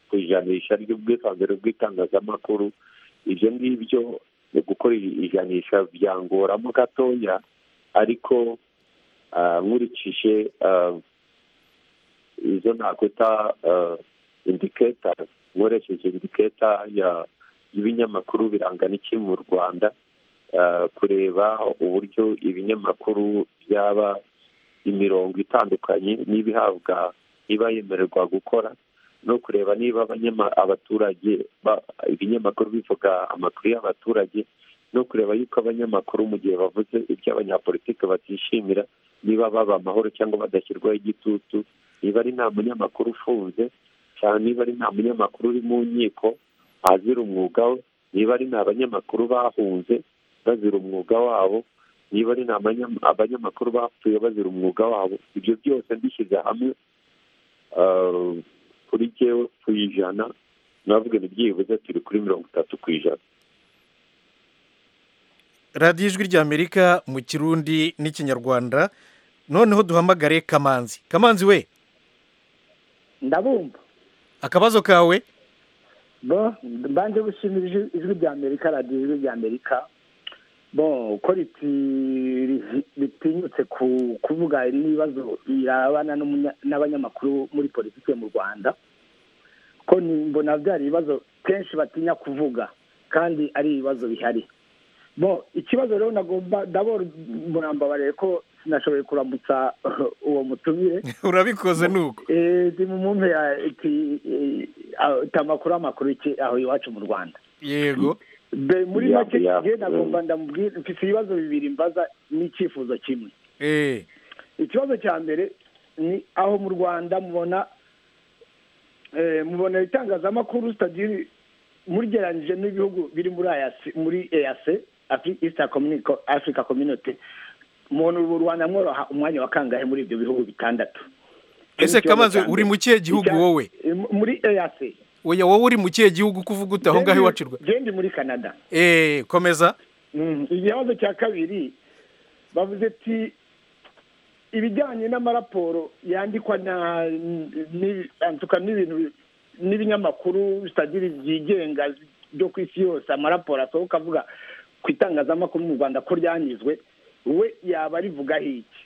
ku ijanisha ry'ubwisanzure bw'itangazamakuru ibyo ngibyo gukora ijanisha byangoramo gatoya ariko nkurikije izo nakwita indiketa nkoresheje indiketa y'ibinyamakuru birangana iki mu rwanda kureba uburyo ibinyamakuru byaba imirongo itandukanye niba ihabwa niba yemererwa gukora no kureba niba abaturage ibinyamakuru bivuga amakuru y'abaturage no kureba yuko abanyamakuru mu gihe bavuze ibyo abanyapolitiki batishimira niba baba amahoro cyangwa badashyirwaho igitutu niba ari nta munyamakuru ufunze cyane niba ari nta munyamakuru uri mu nkiko azira umwuga we niba ari nta banyamakuru bahunze bazira umwuga wabo niba ari nta abanyamakuru bapfuye bazira umwuga wabo ibyo byose mbishyize hamwe kuri jyewe ku ijana navuga ni byibuze turi kuri mirongo itatu ku ijana radiyo ijwi ry'amerika mu kirundi n'ikinyarwanda noneho duhamagare kamanzi kamanzi we ndabumva akabazo kawe bo mbanje gushimira ijwi ry'amerika radiyo ijwi ry'amerika bo uko ritinyutse kuvuga n'ibibazo birabana n'abanyamakuru muri politiki mu rwanda ko mbona byari ibibazo kenshi batinya kuvuga kandi ari ibibazo bihari bo ikibazo rero nagomba ndabona murambabariye ko sinashoboye kurambutsa uwo mutumire urabikoze nuko ndi mu mumpe amakuru amakuru aho iwacu mu rwanda yego be muri make rero nagomba ndamubwira mfite ibibazo bibiri mbaza n'icyifuzo kimwe ikibazo cya mbere ni aho mu rwanda mubona mubona itangazamakuru sitadiri mugereranyije n'ibihugu biri muri ayasi muri eyase afurika kominote umuntu u rwanda mworoha umwanya wa kangahe muri ibyo bihugu bitandatu ese kamaze uri mu kihe gihugu wowe muri eyase oya wowe uri mu kihe gihugu kuvuga ute aho ngaho iwacirwa gendi muri canada eee komeza igihazo cya kabiri bavuze ati ibijyanye n'amaraporo yandikwa n'ibintu n'ibinyamakuru bitagira byigenga byo ku isi yose amaraporo asohoka avuga ku itangazamakuru mu rwanda ko ryanyuzwe we yaba arivugaho iki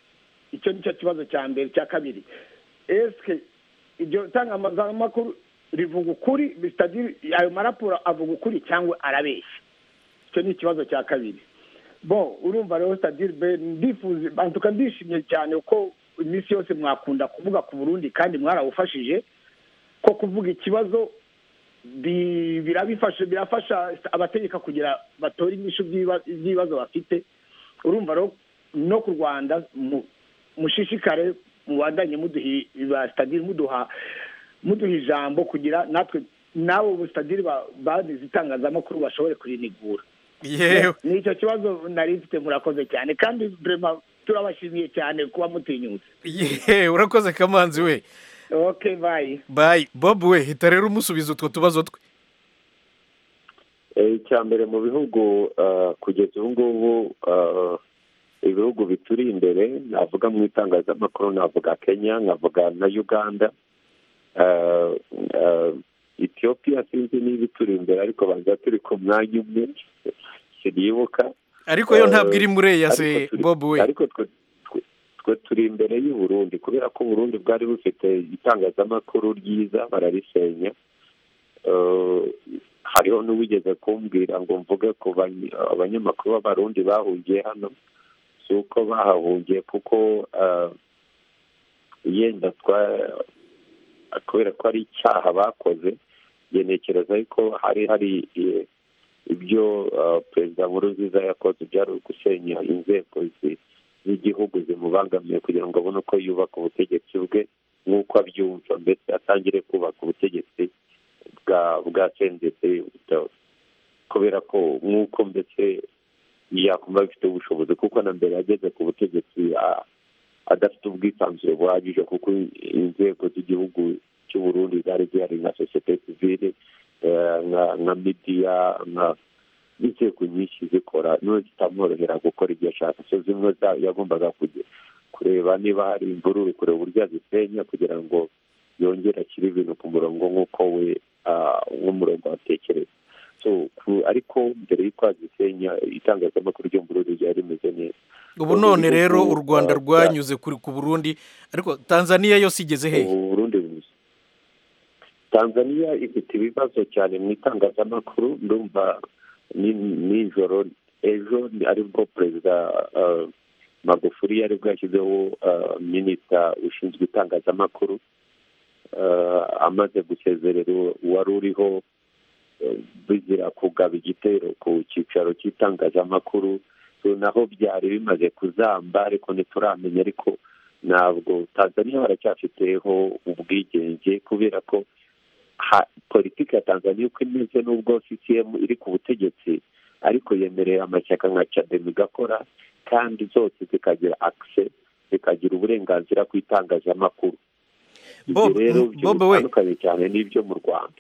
icyo ni cyo kibazo cya mbere cya kabiri esike iryo tangazamakuru rivuga ukuri ayo maraporo avuga ukuri cyangwa arabeshya icyo ni ikibazo cya kabiri bo urumva rero sitadire be ndifuza bantuka ndishimye cyane ko iminsi yose mwakunda kuvuga ku burundi kandi mwarawufashije ko kuvuga ikibazo birabifasha birafasha abategeka kugira batore inyishu by'ibibazo bafite urumva rero no ku rwanda mushishikare mubandanye muduha sitadire muduha muduha ijambo kugira natwe nawe ubu sitadire bagize itangazamakuru bashobore kurinigura yewe ni icyo kibazo nari mfite murakoze cyane kandi turabashimiye cyane kuba mutinyutse yewe urakoze kamanzi we oke bayi bayi bob we hita rero umusubiza utwo tubazo twe icya mbere mu bihugu kugeza ubu ngubu ibihugu bituri imbere navuga mu itangazamakuru navuga kenya nkavuga na uganda etiyopiya sinzi niba ituri imbere ariko baza turi ku mwanya umwe sinibuka ariko yo ntabwo iri muri eyase bob we ariko twe turi imbere y'uburundi kubera ko uburundi bwari bufite itangazamakuru ryiza bararisenya hariho n'uwigeze kumbwira ngo mvuge ku abanyamakuru b'abarundi bahungiye hano si uko bahahungiye kuko yenda twa kubera ko ari icyaha bakoze ngenekereza ariko hari hari ibyo perezida nkurunziza yakoze byari ugusenya inzego z'igihugu zimubangamiye kugira ngo abone uko yubaka ubutegetsi bwe nk'uko abyumva mbese atangire kubaka ubutegetsi bwa bwa sendetse kubera ko nk'uko mbese yakumva abifite ubushobozi kuko na mbere yageze ku butegetsi adafite ubwisanzure buhagije kuko inzego z'igihugu cy'u Burundi zari zihari nka sosiyete sivile nka midiya nka inzego nyinshi zikora none zitamworohera gukora ibyo ashaka so zimwe yagombaga kureba niba hari imvururu kureba uburyo azisenya kugira ngo yongere ashyire ibintu ku murongo nk'uko we nk'umurongo watekereza ariko mbere y'uko azisenya itangazamakuru ryo mu Burundi ryari rimeze neza ubu none rero u rwanda rwanyuze ku burundi ariko tanzania yose igeze hehe tanzania ifite ibibazo cyane mu itangazamakuru ndumva nijoro ejo aribwo perezida magufuri yari bwashyizeho minisita ushinzwe itangazamakuru amaze gusezerera uwari uriho bizira kugaba igitero ku cyicaro cy'itangazamakuru naho byari bimaze kuzamba ariko ntituramenya ariko ntabwo tanzania baracyafiteho ubwigenge kubera ko politiki ya tanzania uko imeze n'ubwo sisiyemu iri ku butegetsi ariko yemerera amashyaka nka cademi igakora kandi zose zikagira akise zikagira uburenganzira ku itangazamakuru ibyo rero bitandukanye cyane n'ibyo mu rwanda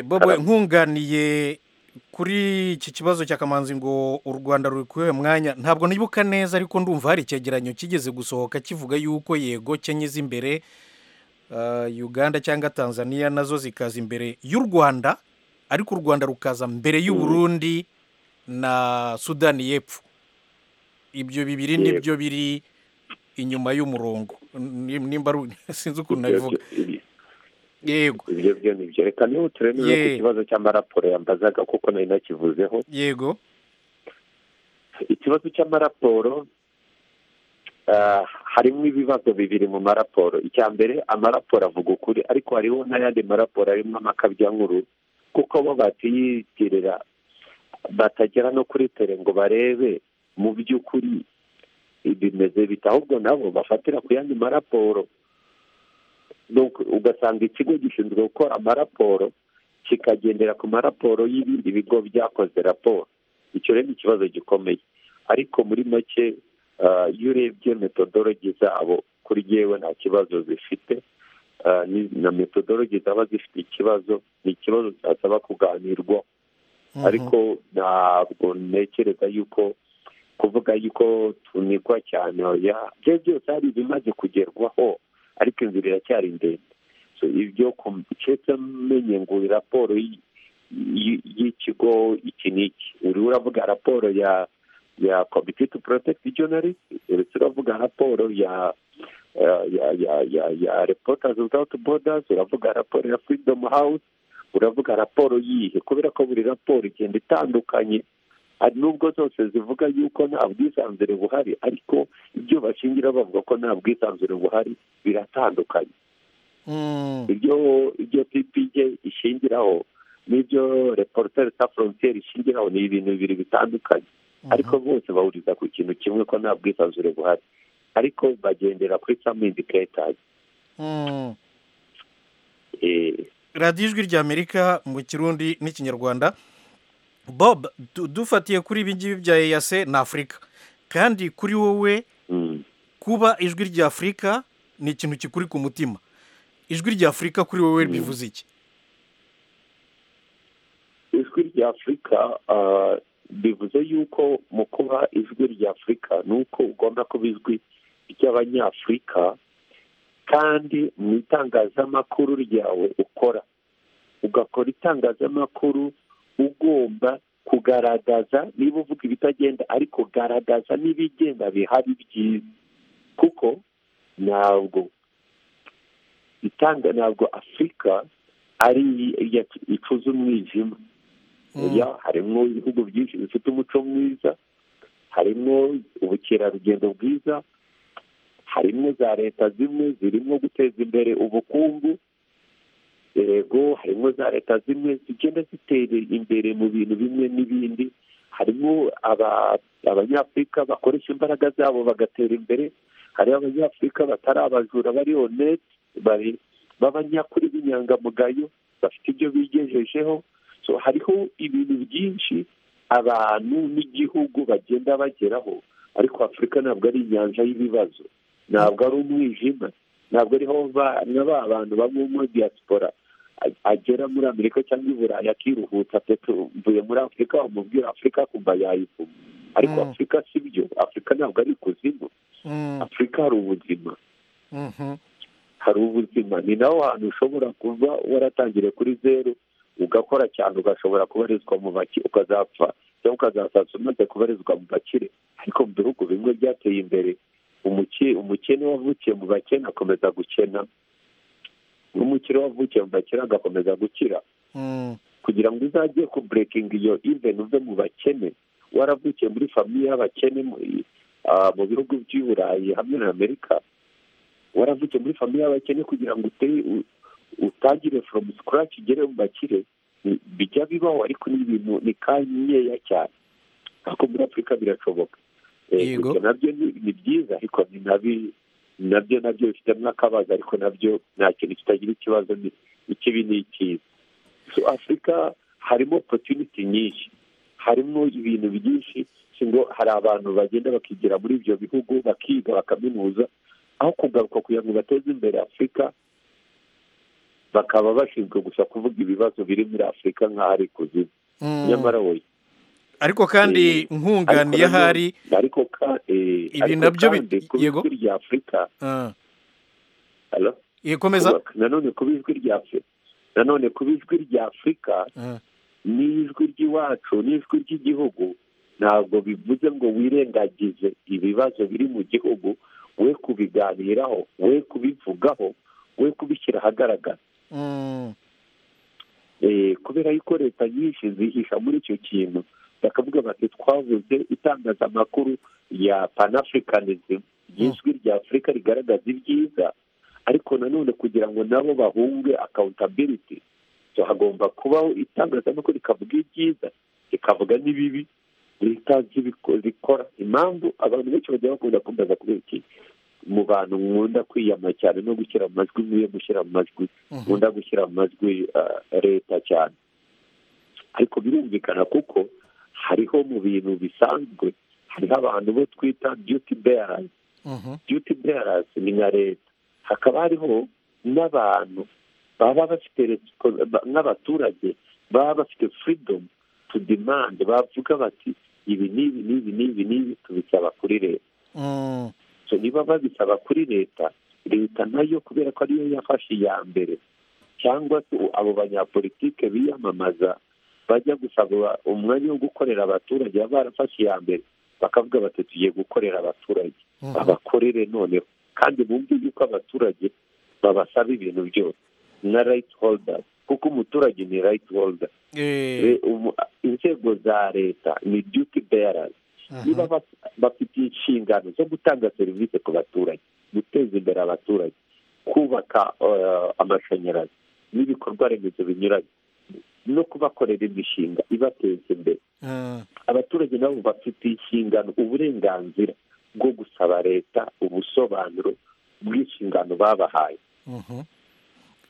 bobo nkunganiye kuri iki kibazo cya kamanzi ngo u rwanda ruri mwanya ntabwo nibuka neza ariko ndumva hari icyegeranyo kigeze gusohoka kivuga yuko yego kenya iza imbere uganda cyangwa tanzania nazo zikaza imbere y'u rwanda ariko u rwanda rukaza mbere y'uburundi na sudani y'epfo ibyo bibiri nibyo biri inyuma y'umurongo nimba sinzi ukuntu nabivuga yego ibyo byo ni byo reka niba turemeye ku kibazo cy'amaraporo yambazaga kuko nari nakivuzeho yego ikibazo cy'amaraporo harimo ibibazo bibiri mu maraporo icya mbere amaraporo avuga ukuri ariko hariho n'ayandi maraporo arimo nkuru kuko bo batiyitirira batagera no kuri tere ngo barebe mu by'ukuri bimeze bita ahubwo nabo bafatira ku yandi maraporo ugasanga ikigo gishinzwe gukora amaraporo kikagendera ku maraporo y'ibindi bigo byakoze raporo icyo rero ni ikibazo gikomeye ariko muri make iyo urebye metodologi zabo kuri yewe nta kibazo zifite na metodologi zaba zifite ikibazo ni ikibazo cyasaba kuganirwa ariko ntabwo ntekereza yuko kuvuga yuko tunikwa cyane ibyo byose hari ibimaze kugerwaho ariko inzira iracyari ndende ibyo keretse amenye ngo raporo y'ikigo iki n'iki uri uravuga raporo ya ya komite tu porotekiti jonarisiti uretse uravuga raporo ya ya ya ya ya reportazi witawuti bodazi uravuga raporo ya furidomu hawuzi uravuga raporo yihe kubera ko buri raporo igenda itandukanye nubwo zose zivuga yuko nta bwisanzure buhari ariko ibyo bashingira bavuga ko nta bwisanzure buhari biratandukanye ibyo ibyo ppj ishingiraho n'ibyo reporoteri sa forontiyeri ishingiraho ni ibintu bibiri bitandukanye ariko bose bahuriza ku kintu kimwe ko nta bwisanzure buhari ariko bagendera kuri samindiketazi radiyo ijwi rya amerika mu kirundi n'ikinyarwanda bob dufatiye kuri ibi ngibi bya eyase ni afurika kandi kuri wowe kuba ijwi rya afurika ni ikintu kikuri ku mutima ijwi rya afurika kuri wowe bivuze iki ijwi rya afurika bivuze yuko mu kuba ijwi rya afurika ni uko ugomba kuba ijwi ry'abanyafurika kandi mu itangazamakuru ryawe ukora ugakora itangazamakuru ugomba kugaragaza niba uvuga ibitagenda ariko garagaza n'ibigenda bihari byiza kuko ntabwo itanga ntabwo afurika ari icuza umwijima harimo ibihugu byinshi bifite umuco mwiza harimo ubukerarugendo bwiza harimo za leta zimwe zirimo guteza imbere ubukungu yego harimo za leta zimwe zigenda zitera imbere mu bintu bimwe n'ibindi harimo aba- abanyafurika bakoresha imbaraga zabo bagatera imbere hariho abanyafurika batari abajura bari honete bari- b'abanyakuri b'inyangamugayo bafite ibyo bigejejeho so hariho ibintu byinshi abantu n'igihugu bagenda bageraho ariko afurika ntabwo ari inyanja y'ibibazo ntabwo ari umwijima ntabwo ariho ba- na ba bantu bamwe muri diaspora a- agera muri amerika cyangwa i burayi akiruhutsa peto mvuye muri afurika bamubwira afurika akumva yayivuma ariko Mm. afurika si byo afurika ntabwo ari ikuzimu Mm, afurika hari ubuzima mhm. hari ubuzima ni naho hantu ushobora kuba waratangiriye kuri zeru ugakora cyane ugashobora kubarizwa mu bake ukazapfa cyangwa ukazasaza umaze kubarizwa mu bakire ariko mu bihugu bimwe byateye imbere umuke- umukene wavukiye mu bakene akomeza gukena n'umukire wavukiye mu bakire agakomeza gukira Mm, kugira ngo uzajye kuburekinga iyo iveni uve mu bakene waravukiye muri famiye y'abakene mu ah, mu bihugu by'i burayi hamwe na amerika waravukiye muri famiye y'abakene kugira ngo uteye u- utangire foromu sikaraci ugere mu bakire ni- bijya bibaho ariko ni ibintu ni kanyeya cyane ariko muri afurika birashoboka Eh, Yego. ibyo nabyo ni- ni byiza ariko ni nabi- nabyo nabyo bifitemo akabazo ariko nabyo nta kintu kitagira ikibazo ni- ikibi ni ikiza so afurika harimo opotuniti nyinshi harimo ibintu byinshi si ngo hari abantu bagenda bakigira muri ibyo bihugu bakiga bakaminuza aho kugaruka kugira ngo bateze imbere afurika bakaba bashinzwe gusa kuvuga ibibazo biri muri afurika nk'aho ari kuzimu mm. nyamara we ariko kandi nkunganiye ariko ahari nanone- ariko ka- eh, Ibi ariko nabyo bi- kandi kuba yego. ijwi rya afurika Ah, Hello? ikomeza Kubaka. nanone kuba ijwi rya afurika nanone kuba ijwi rya afurika Ah, n'ijwi ry'iwacu n'ijwi ry'igihugu ntabwo bivuze ngo wirengagize ibibazo biri mu gihugu we kubiganiraho we kubivugaho we kubishyira ahagaragara mm, Eh, kubera yuko leta nyinshi zihisha muri icyo kintu bakavuga bati twavuze itangazamakuru ya panafurikanism ry'ijwi rya afurika rigaragaza ibyiza ariko nanone kugira ngo nabo bahunge akawuntabiriti so hagomba kubaho itangazamakuru rikavuga ibyiza rikavuga n'ibibi ritazi ibiko- rikora impamvu abantu benshi bagiye bakunda kumbaza kubera iki mu bantu nkunda kwiyama cyane no gushyira mu majwi nkwiye gushyira mu majwi mhm. nkunda gushyira mu majwi ah, leta cyane ariko birumvikana kuko hariho mu bintu bisanzwe hariho abantu bo twita duty bearers Mhm, duty bearers ni nka leta hakaba hariho n'abantu baba bafite resiko- ba- n'abaturage baba bafite freedom to demand bavuga bati ibi n'ibi n'ibi n'ibi n'ibi tubisaba kuri leta mm, so niba babisaba kuri leta leta nayo kubera ko ariyo yafashe iya mbere cyangwa se abo banyapolitike biyamamaza bajya gusaba umwanya wo gukorera abaturage baba barafashe iya mbere bakavuga bati tugiye gukorera abaturage mhm. babakorere noneho kandi bumve yuko abaturage babasaba ibintu byose na right holder kuko umuturage ni right holder Eh, Re- umu- inzego za leta ni duty bearers mhm. niba baf- bafite inshingano zo gutanga serivisi ku baturage guteza imbere abaturage kubaka eh, amashanyarazi n'ibikorwa remezo binyuranye no kubakorera imishinga ibateza imbere Ah, abaturage nabo bafite inshingano uburenganzira bwo gusaba leta ubusobanuro bw'inshingano babahaye mhm.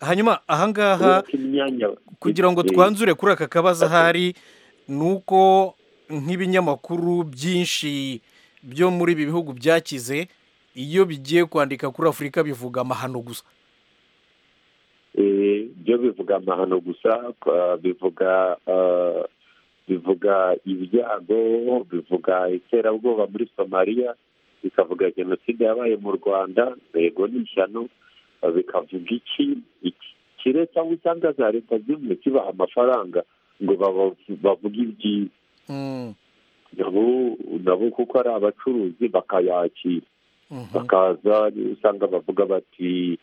hanyuma ahangaha Uretse imyanya kugira ngo eh, twanzure kuri aka kabazo ahari ni uko nk'ibinyamakuru byinshi byo muri ibi bihugu byakize iyo bigiye kwandika kuri afurika bivuga amahano gusa Eh, byo bivuga amahano gusa kwa- bivuga eh, bivuga ibyago bivuga iterabwoba muri somaliya bikavuga jenoside yabaye mu rwanda yego n'ishyano eh, bikavuga iki iki kire cyangwa usanga za leta zimwe kibaha amafaranga ngo baba- bavuge ibyiza Mm, nabo nabo kuko ari abacuruzi bakayakira mhm. bakaza usanga bavuga bati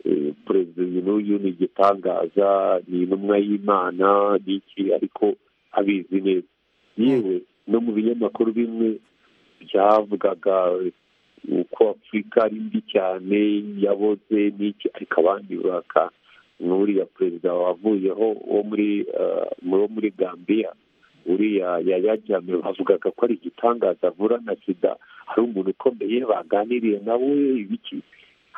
eh, perezida uyu n'uyu ni igitangaza ni intumwa y'imana ni iki ariko abizi neza yewe no mu binyamakuru bimwe byavugaga uko afurika ari mbi cyane yaboze n'iki ariko abandi baka n'uriya perezida wavuyeho wo muri wo muri gambia uriya yayajyame bavugaga ko ari igitangaza avura na sida hari umuntu ukomeye baganiriye nawe ibiki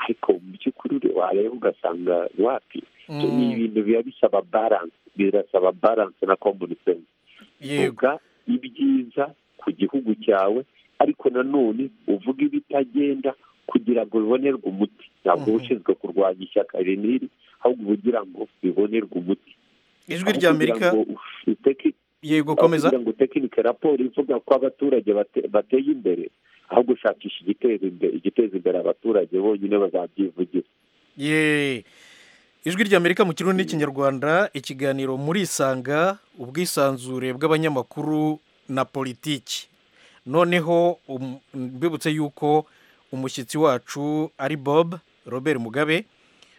ariko mu by'ukuri wareba ugasanga wapi ni ibintu biba bisaba baranse birasaba baranse na komunisense vuga ibyiza ku gihugu cyawe ariko nanone uvuga ibitagenda kugira ngo bibonerwe umuti ntabwo uba ushinzwe kurwanya ishyaka riniri ahubwo ugira ngo bibonerwe umuti ijwi rya amerika yego komeza kugira ngo utekinike raporo ivuga ko abaturage bate- bateye imbere ahubwo ushakisha igiteza imbere igiteza imbere abaturage bonyine bazabyivugira ye ijwi rya amerika mu kirundi n'ikinyarwanda ikiganiro muri isanga ubwisanzure bw'abanyamakuru na politiki noneho um- mbibutse yuko umushyitsi wacu ari bob robert mugabe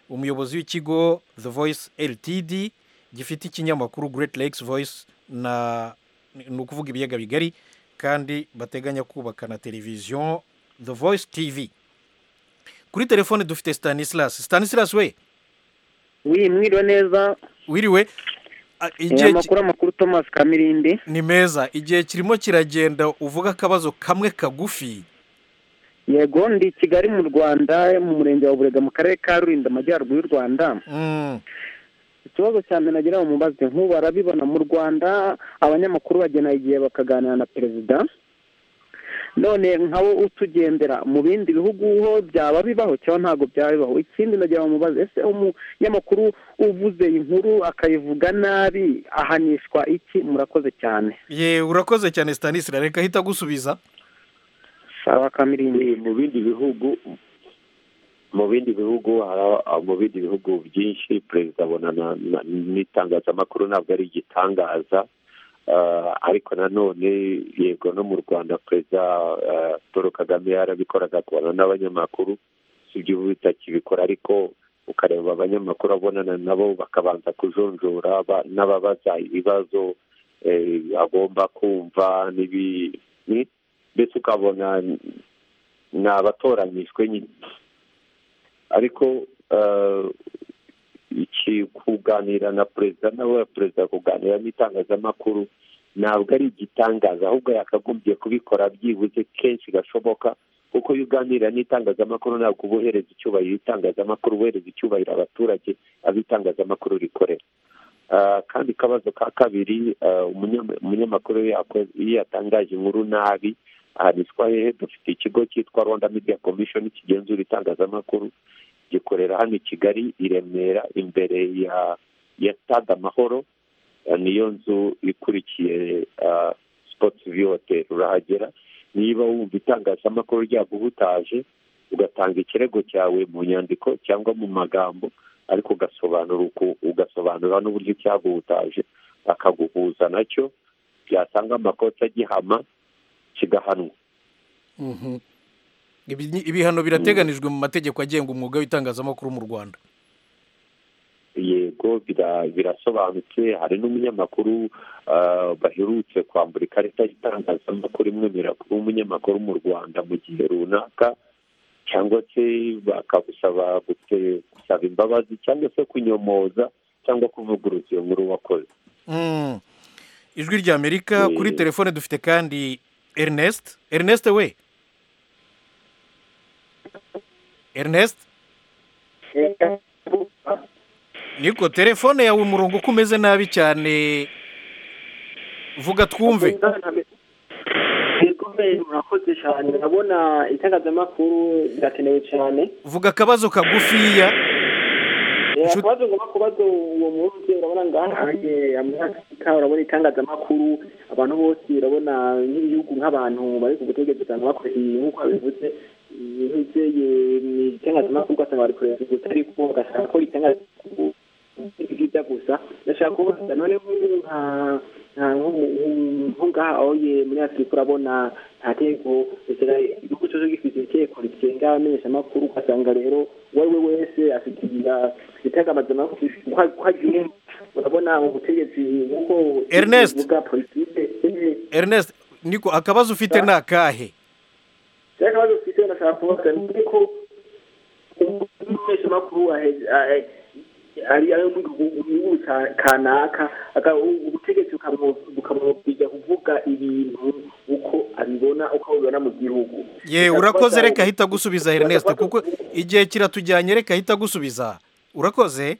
umuyobozi w'ikigo the voice ltd gifite ikinyamakuru great lakes voice na ni ukuvuga ibiyaga bigari kandi bateganya kubaka na televiziyo the voice tv kuri telefone dufite stanislas stanislas we wi mwiriwe neza wiriwe a- igihe ki- amakuru amakuru thomas kamirindi ni meza igihe kirimo kiragenda uvuga akabazo kamwe kagufi yego ndi i kigali mu rwanda mu murenge wa burega mu karere ka rulindo amajyaruguru y'u rwanda Mm, ikibazo cya mbere nagira ngo mubaze nk'ubu barabibona mu rwanda abanyamakuru bagena igihe bakaganira na perezida none nka wo utugendera mu bindi bihugu ho byaba bibaho cyangwa ntabwo byaba bibaho ikindi nagira ngo mubaze ese umunyamakuru uvuze inkuru akayivuga nabi ahanishwa iki murakoze cyane ye urakoze cyane stanislas reka ahita agusubiza sawa kamirindi mu bindi bihugu mu bindi bihugu hari mu bindi bihugu byinshi perezida abonana na- n'itangazamakuru ntabwo ari igitangaza Ah, ariko nanone yego no mu rwanda perezida ah, paul kagame yarabikoraga akabona n'abanyamakuru si ibyo ubu bitakibikora ariko ukareba abanyamakuru abonana nabo bakabanza kujonjora ba- n'ababaza ibibazo eh, agomba kumva n'ibi ni- mbese ukabona ni abatoranyijwe nyine ariko eh, iki kuganira na perezida nawe perezida kuganira n'itangazamakuru ntabwo ari igitangaza ahubwo yakagombye kubikora byibuze kenshi gashoboka kuko iyo uganira n'itangazamakuru ntabwo uba uhereza icyubahiro itangazamakuru uhereza icyubahiro abaturage abo itangazamakuru rikorera Ah, kandi akabazo ka kabiri ah, umunyama- umunyamakuru iyo yakoze- iyo yatangaje inkuru nabi ahanishwa hehe dufite ikigo cyitwa rwanda media commission kigenzura itangazamakuru gikorera hano i kigali i remera imbere ya ya stade amahoro eh, niyo nzu ikurikiye ah, sports view hotel urahagera niba wumva itangazamakuru ryaguhutaje ugatanga ikirego cyawe mu nyandiko cyangwa mu magambo ariko ugasobanura uku- ugasobanura n'uburyo cyaguhutaje bakaguhuza nacyo byasanga amakosa agihama kigahanwa Mhm. Ibi ni- ibihano birateganijwe mu mategeko agenga umwuga w'itangazamakuru mu rwanda yego bira- birasobanutse hari n'umunyamakuru ah, baherutse kwambura ikarita y'itangazamakuru imwemerera kuba umunyamakuru mu rwanda mu gihe runaka cyangwa se bakagusaba gute- gusaba imbabazi cyangwa se kunyomoza cyangwa kuvuguruza iyo nkuru wakoze Mm. ijwi rya amerika kuri telefone dufite kandi ernest ernest we ernest niko telefone yawe umurongo uko umeze nabi cyane vuga twumve murakoze cyane urabona itangazamakuru rirakenewe cyane vuga akabazo kagufiya Eh, akabazo ngomba kubaza uwo munsi urabona ngahange amasika urabona itangazamakuru abantu bose urabona nk'ibihugu nk'abantu bari ku butegetsi usanga bakora ibi nk'uko babivuze nk'ibiseye ni itangazamakuru ugasanga bari kureba gusa ariko bagashaka ko itangazamakuru byiza gusa ndashaka kubaza none nk'ubu nka nka nk'umu- nko ngaha aho ye muri afurika urabona nta teko bisera igihugu cyose gifite iteko rigenga abamenyeshamakuru ugasanga rero uwo ari we wese afite igira- itangazamakuru uko uko agiye urabona ubutegetsi nk'uko Ernest. bwa politike eh, ernest niko akabazo ufite ni akahe cyangwa ikibazo ufite ndashaka kubaza ni uko umumenyeshamakuru ahe- ahe- ari ayo mu gihugu kanaka ubutegetsi bukamubwira kuvuga ibintu uko abibona uko abibona mu gihugu ye urakoze reka ahita gusubiza Ernest kuko igihe kiratujyanye reka ahita gusubiza urakoze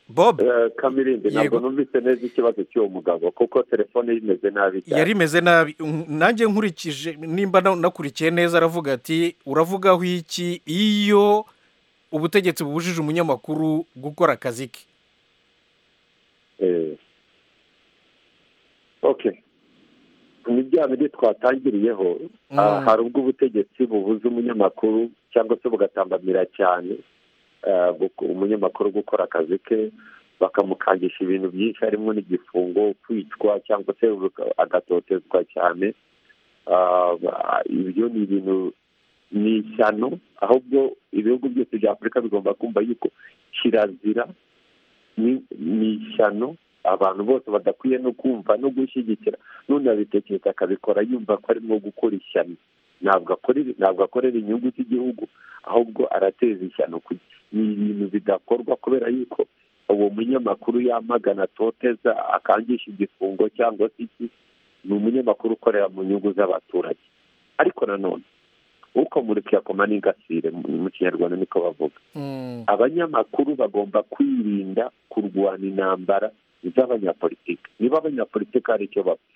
bob kamirindi ntabwo numvise neza ikibazo cy'uwo mugabo kuko telefone imeze nabi cyane yari imeze nabi nanjye nkurikije nimba nakurikiye neza aravuga ati uravugaho iki iyo ubutegetsi bubujije umunyamakuru gukora akazi ke oke ni bya bindi twatangiriyeho hari ubwo ubutegetsi bubuza umunyamakuru cyangwa se bugatambamira cyane umunyamakuru gukora akazi ke bakamukangisha ibintu byinshi harimo n'igifungo kwicwa cyangwa se agatotezwa cyane ibyo ni ibintu ni ishyano ahubwo ibihugu byose bya afurika bigomba kumva yuko kirazira ni ishyano abantu bose badakwiye no kumva no gushyigikira n'unabitekereza akabikora yumva ko arimo gukora ishyano ntabwo akorera inyungu z'igihugu ahubwo arateza ishyano ni ibintu bidakorwa kubera yuko uwo munyamakuru yamagana atoteza akangisha igifungo cyangwa se iki ni umunyamakuru ukorera mu nyungu z'abaturage ariko nanone ukomurika yakoma n'ingasire mu kinyarwanda niko bavuga abanyamakuru bagomba kwirinda kurwana intambara z'abanyapolitiki niba abanyapolitiki hari icyo bapfa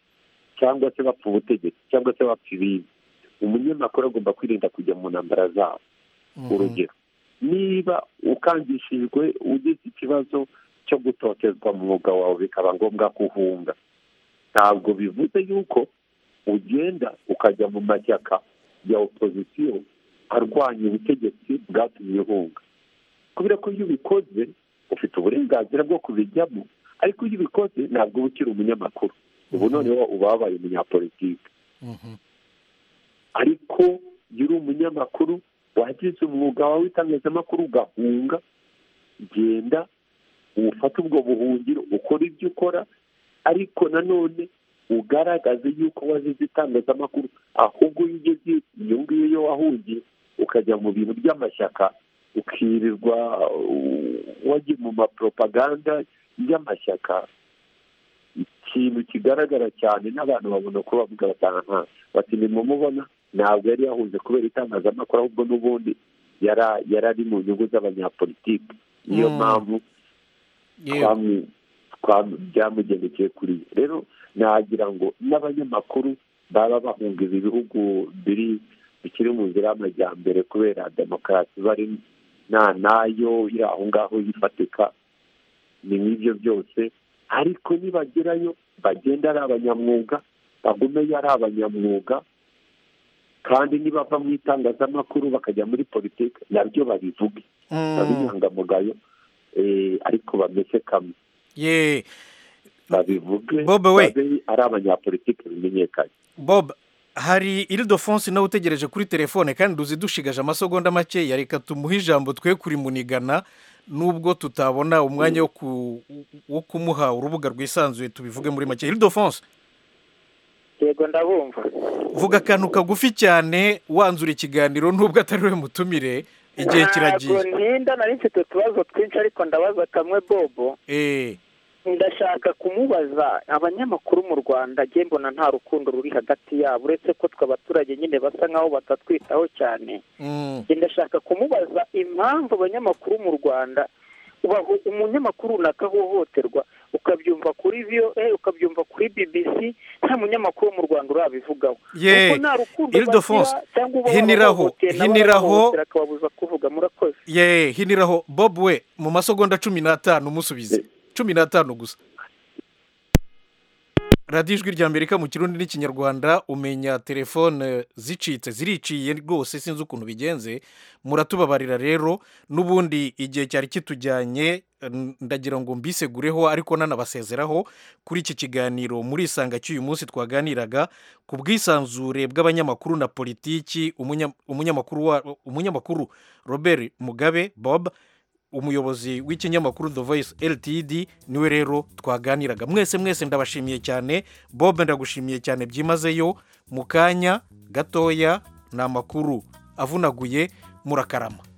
cyangwa se bapfa ubutegetsi cyangwa se bapfa ibindi umunyamakuru agomba kwirinda kujya mu ntambara zabo urugero niba ukangishijwe ugize ikibazo cyo gutotezwa mu mwuga wawe bikaba ngombwa kuhunga ntabwo bivuze yuko ugenda ukajya mu mashyaka ya opozisiyo arwanya ubutegetsi bwatumye uhunga kubera ko iyo ubikoze ufite uburenganzira bwo kubijyamo ariko iyo ubikoze ntabwo uba ukiri umunyamakuru ubu noneho uba wabaye umunyapolitike ariko iyo uri umunyamakuru wagize umwuga wawe w'itangazamakuru ugahunga genda ufate ubwo buhungiro ukora ibyo ukora ariko nanone ugaragaze yuko wazize itangazamakuru ahubwo iyo ugeze iyo ngiyo yo wahungiye ukajya mu bintu by'amashyaka ukirirwa wagiye mu maporopaganda y'amashyaka ikintu kigaragara cyane n'abantu babona ko bavuga batanga bati nimumubona ntabwo yari yahunze kubera itangazamakuru ahubwo n'ubundi yari ari mu nyungu z'abanyapolitiki niyo mpamvu byamugendekeye kuri rero nagira ngo n'abanyamakuru baba bahunga ibi bihugu biri bikiri mu nzira y'amajyambere kubera demokarasi bari nta nayo iri aho ngaho yifatika ni nk'ibyo byose ariko nibagerayo bagenda ari abanyamwuga bagumeyo ari abanyamwuga kandi nibava mu itangazamakuru bakajya muri politiki nabyo babivuge babinyangamugayo ariko bameze kamwe babivuge babe ari abanyapolitiki bimenyekanye bob hari irido fonse nawe utegereje kuri telefone kandi uzi dushigaje amasogonda makeya reka tumuhe ijambo twe kurimunigana nubwo tutabona umwanya wo kumuha urubuga rwisanzuye tubivuge muri make irido fonse yego ndabumva vuga akantu kagufi cyane wanzura ikiganiro nubwo atari we mutumire igihe kiragiye ntabwo ninda nari mfite utubazo twinshi ariko ndabaza kamwe bobo ndashaka kumubaza abanyamakuru mu rwanda mbona nta rukundo ruri hagati yabo uretse ko twe abaturage nyine basa nkaho batatwitaho cyane ndashaka kumubaza impamvu abanyamakuru mu rwanda umunyamakuru runaka ahohoterwa ukabyumva kuri viyoe ukabyumva kuri bibisi nta munyamakuru wo mu rwanda urabivugaho yeee irido fonse hiniraho hiniraho akababuza kuvuga murakoze yeee hiniraho bob we mu masogonda cumi n'atanu umusubize cumi n'atanu gusa radiyo ijwi rya amerika mu kirundi n'ikinyarwanda umenya telefone zicitse ziriciye rwose sinzi ukuntu bigenze muratubabarira rero n'ubundi igihe cyari kitujyanye ndagira ngo mbisegureho ariko nanabasezeraho kuri iki kiganiro murisanga cy'uyu munsi twaganiraga ku bwisanzure bw'abanyamakuru na politiki umunyamakuru robert mugabe bob umuyobozi w'ikinyamakuru the voice ltd niwe rero twaganiraga mwese mwese ndabashimiye cyane bob ndagushimiye cyane byimazeyo mu kanya gatoya ni amakuru avunaguye murakarama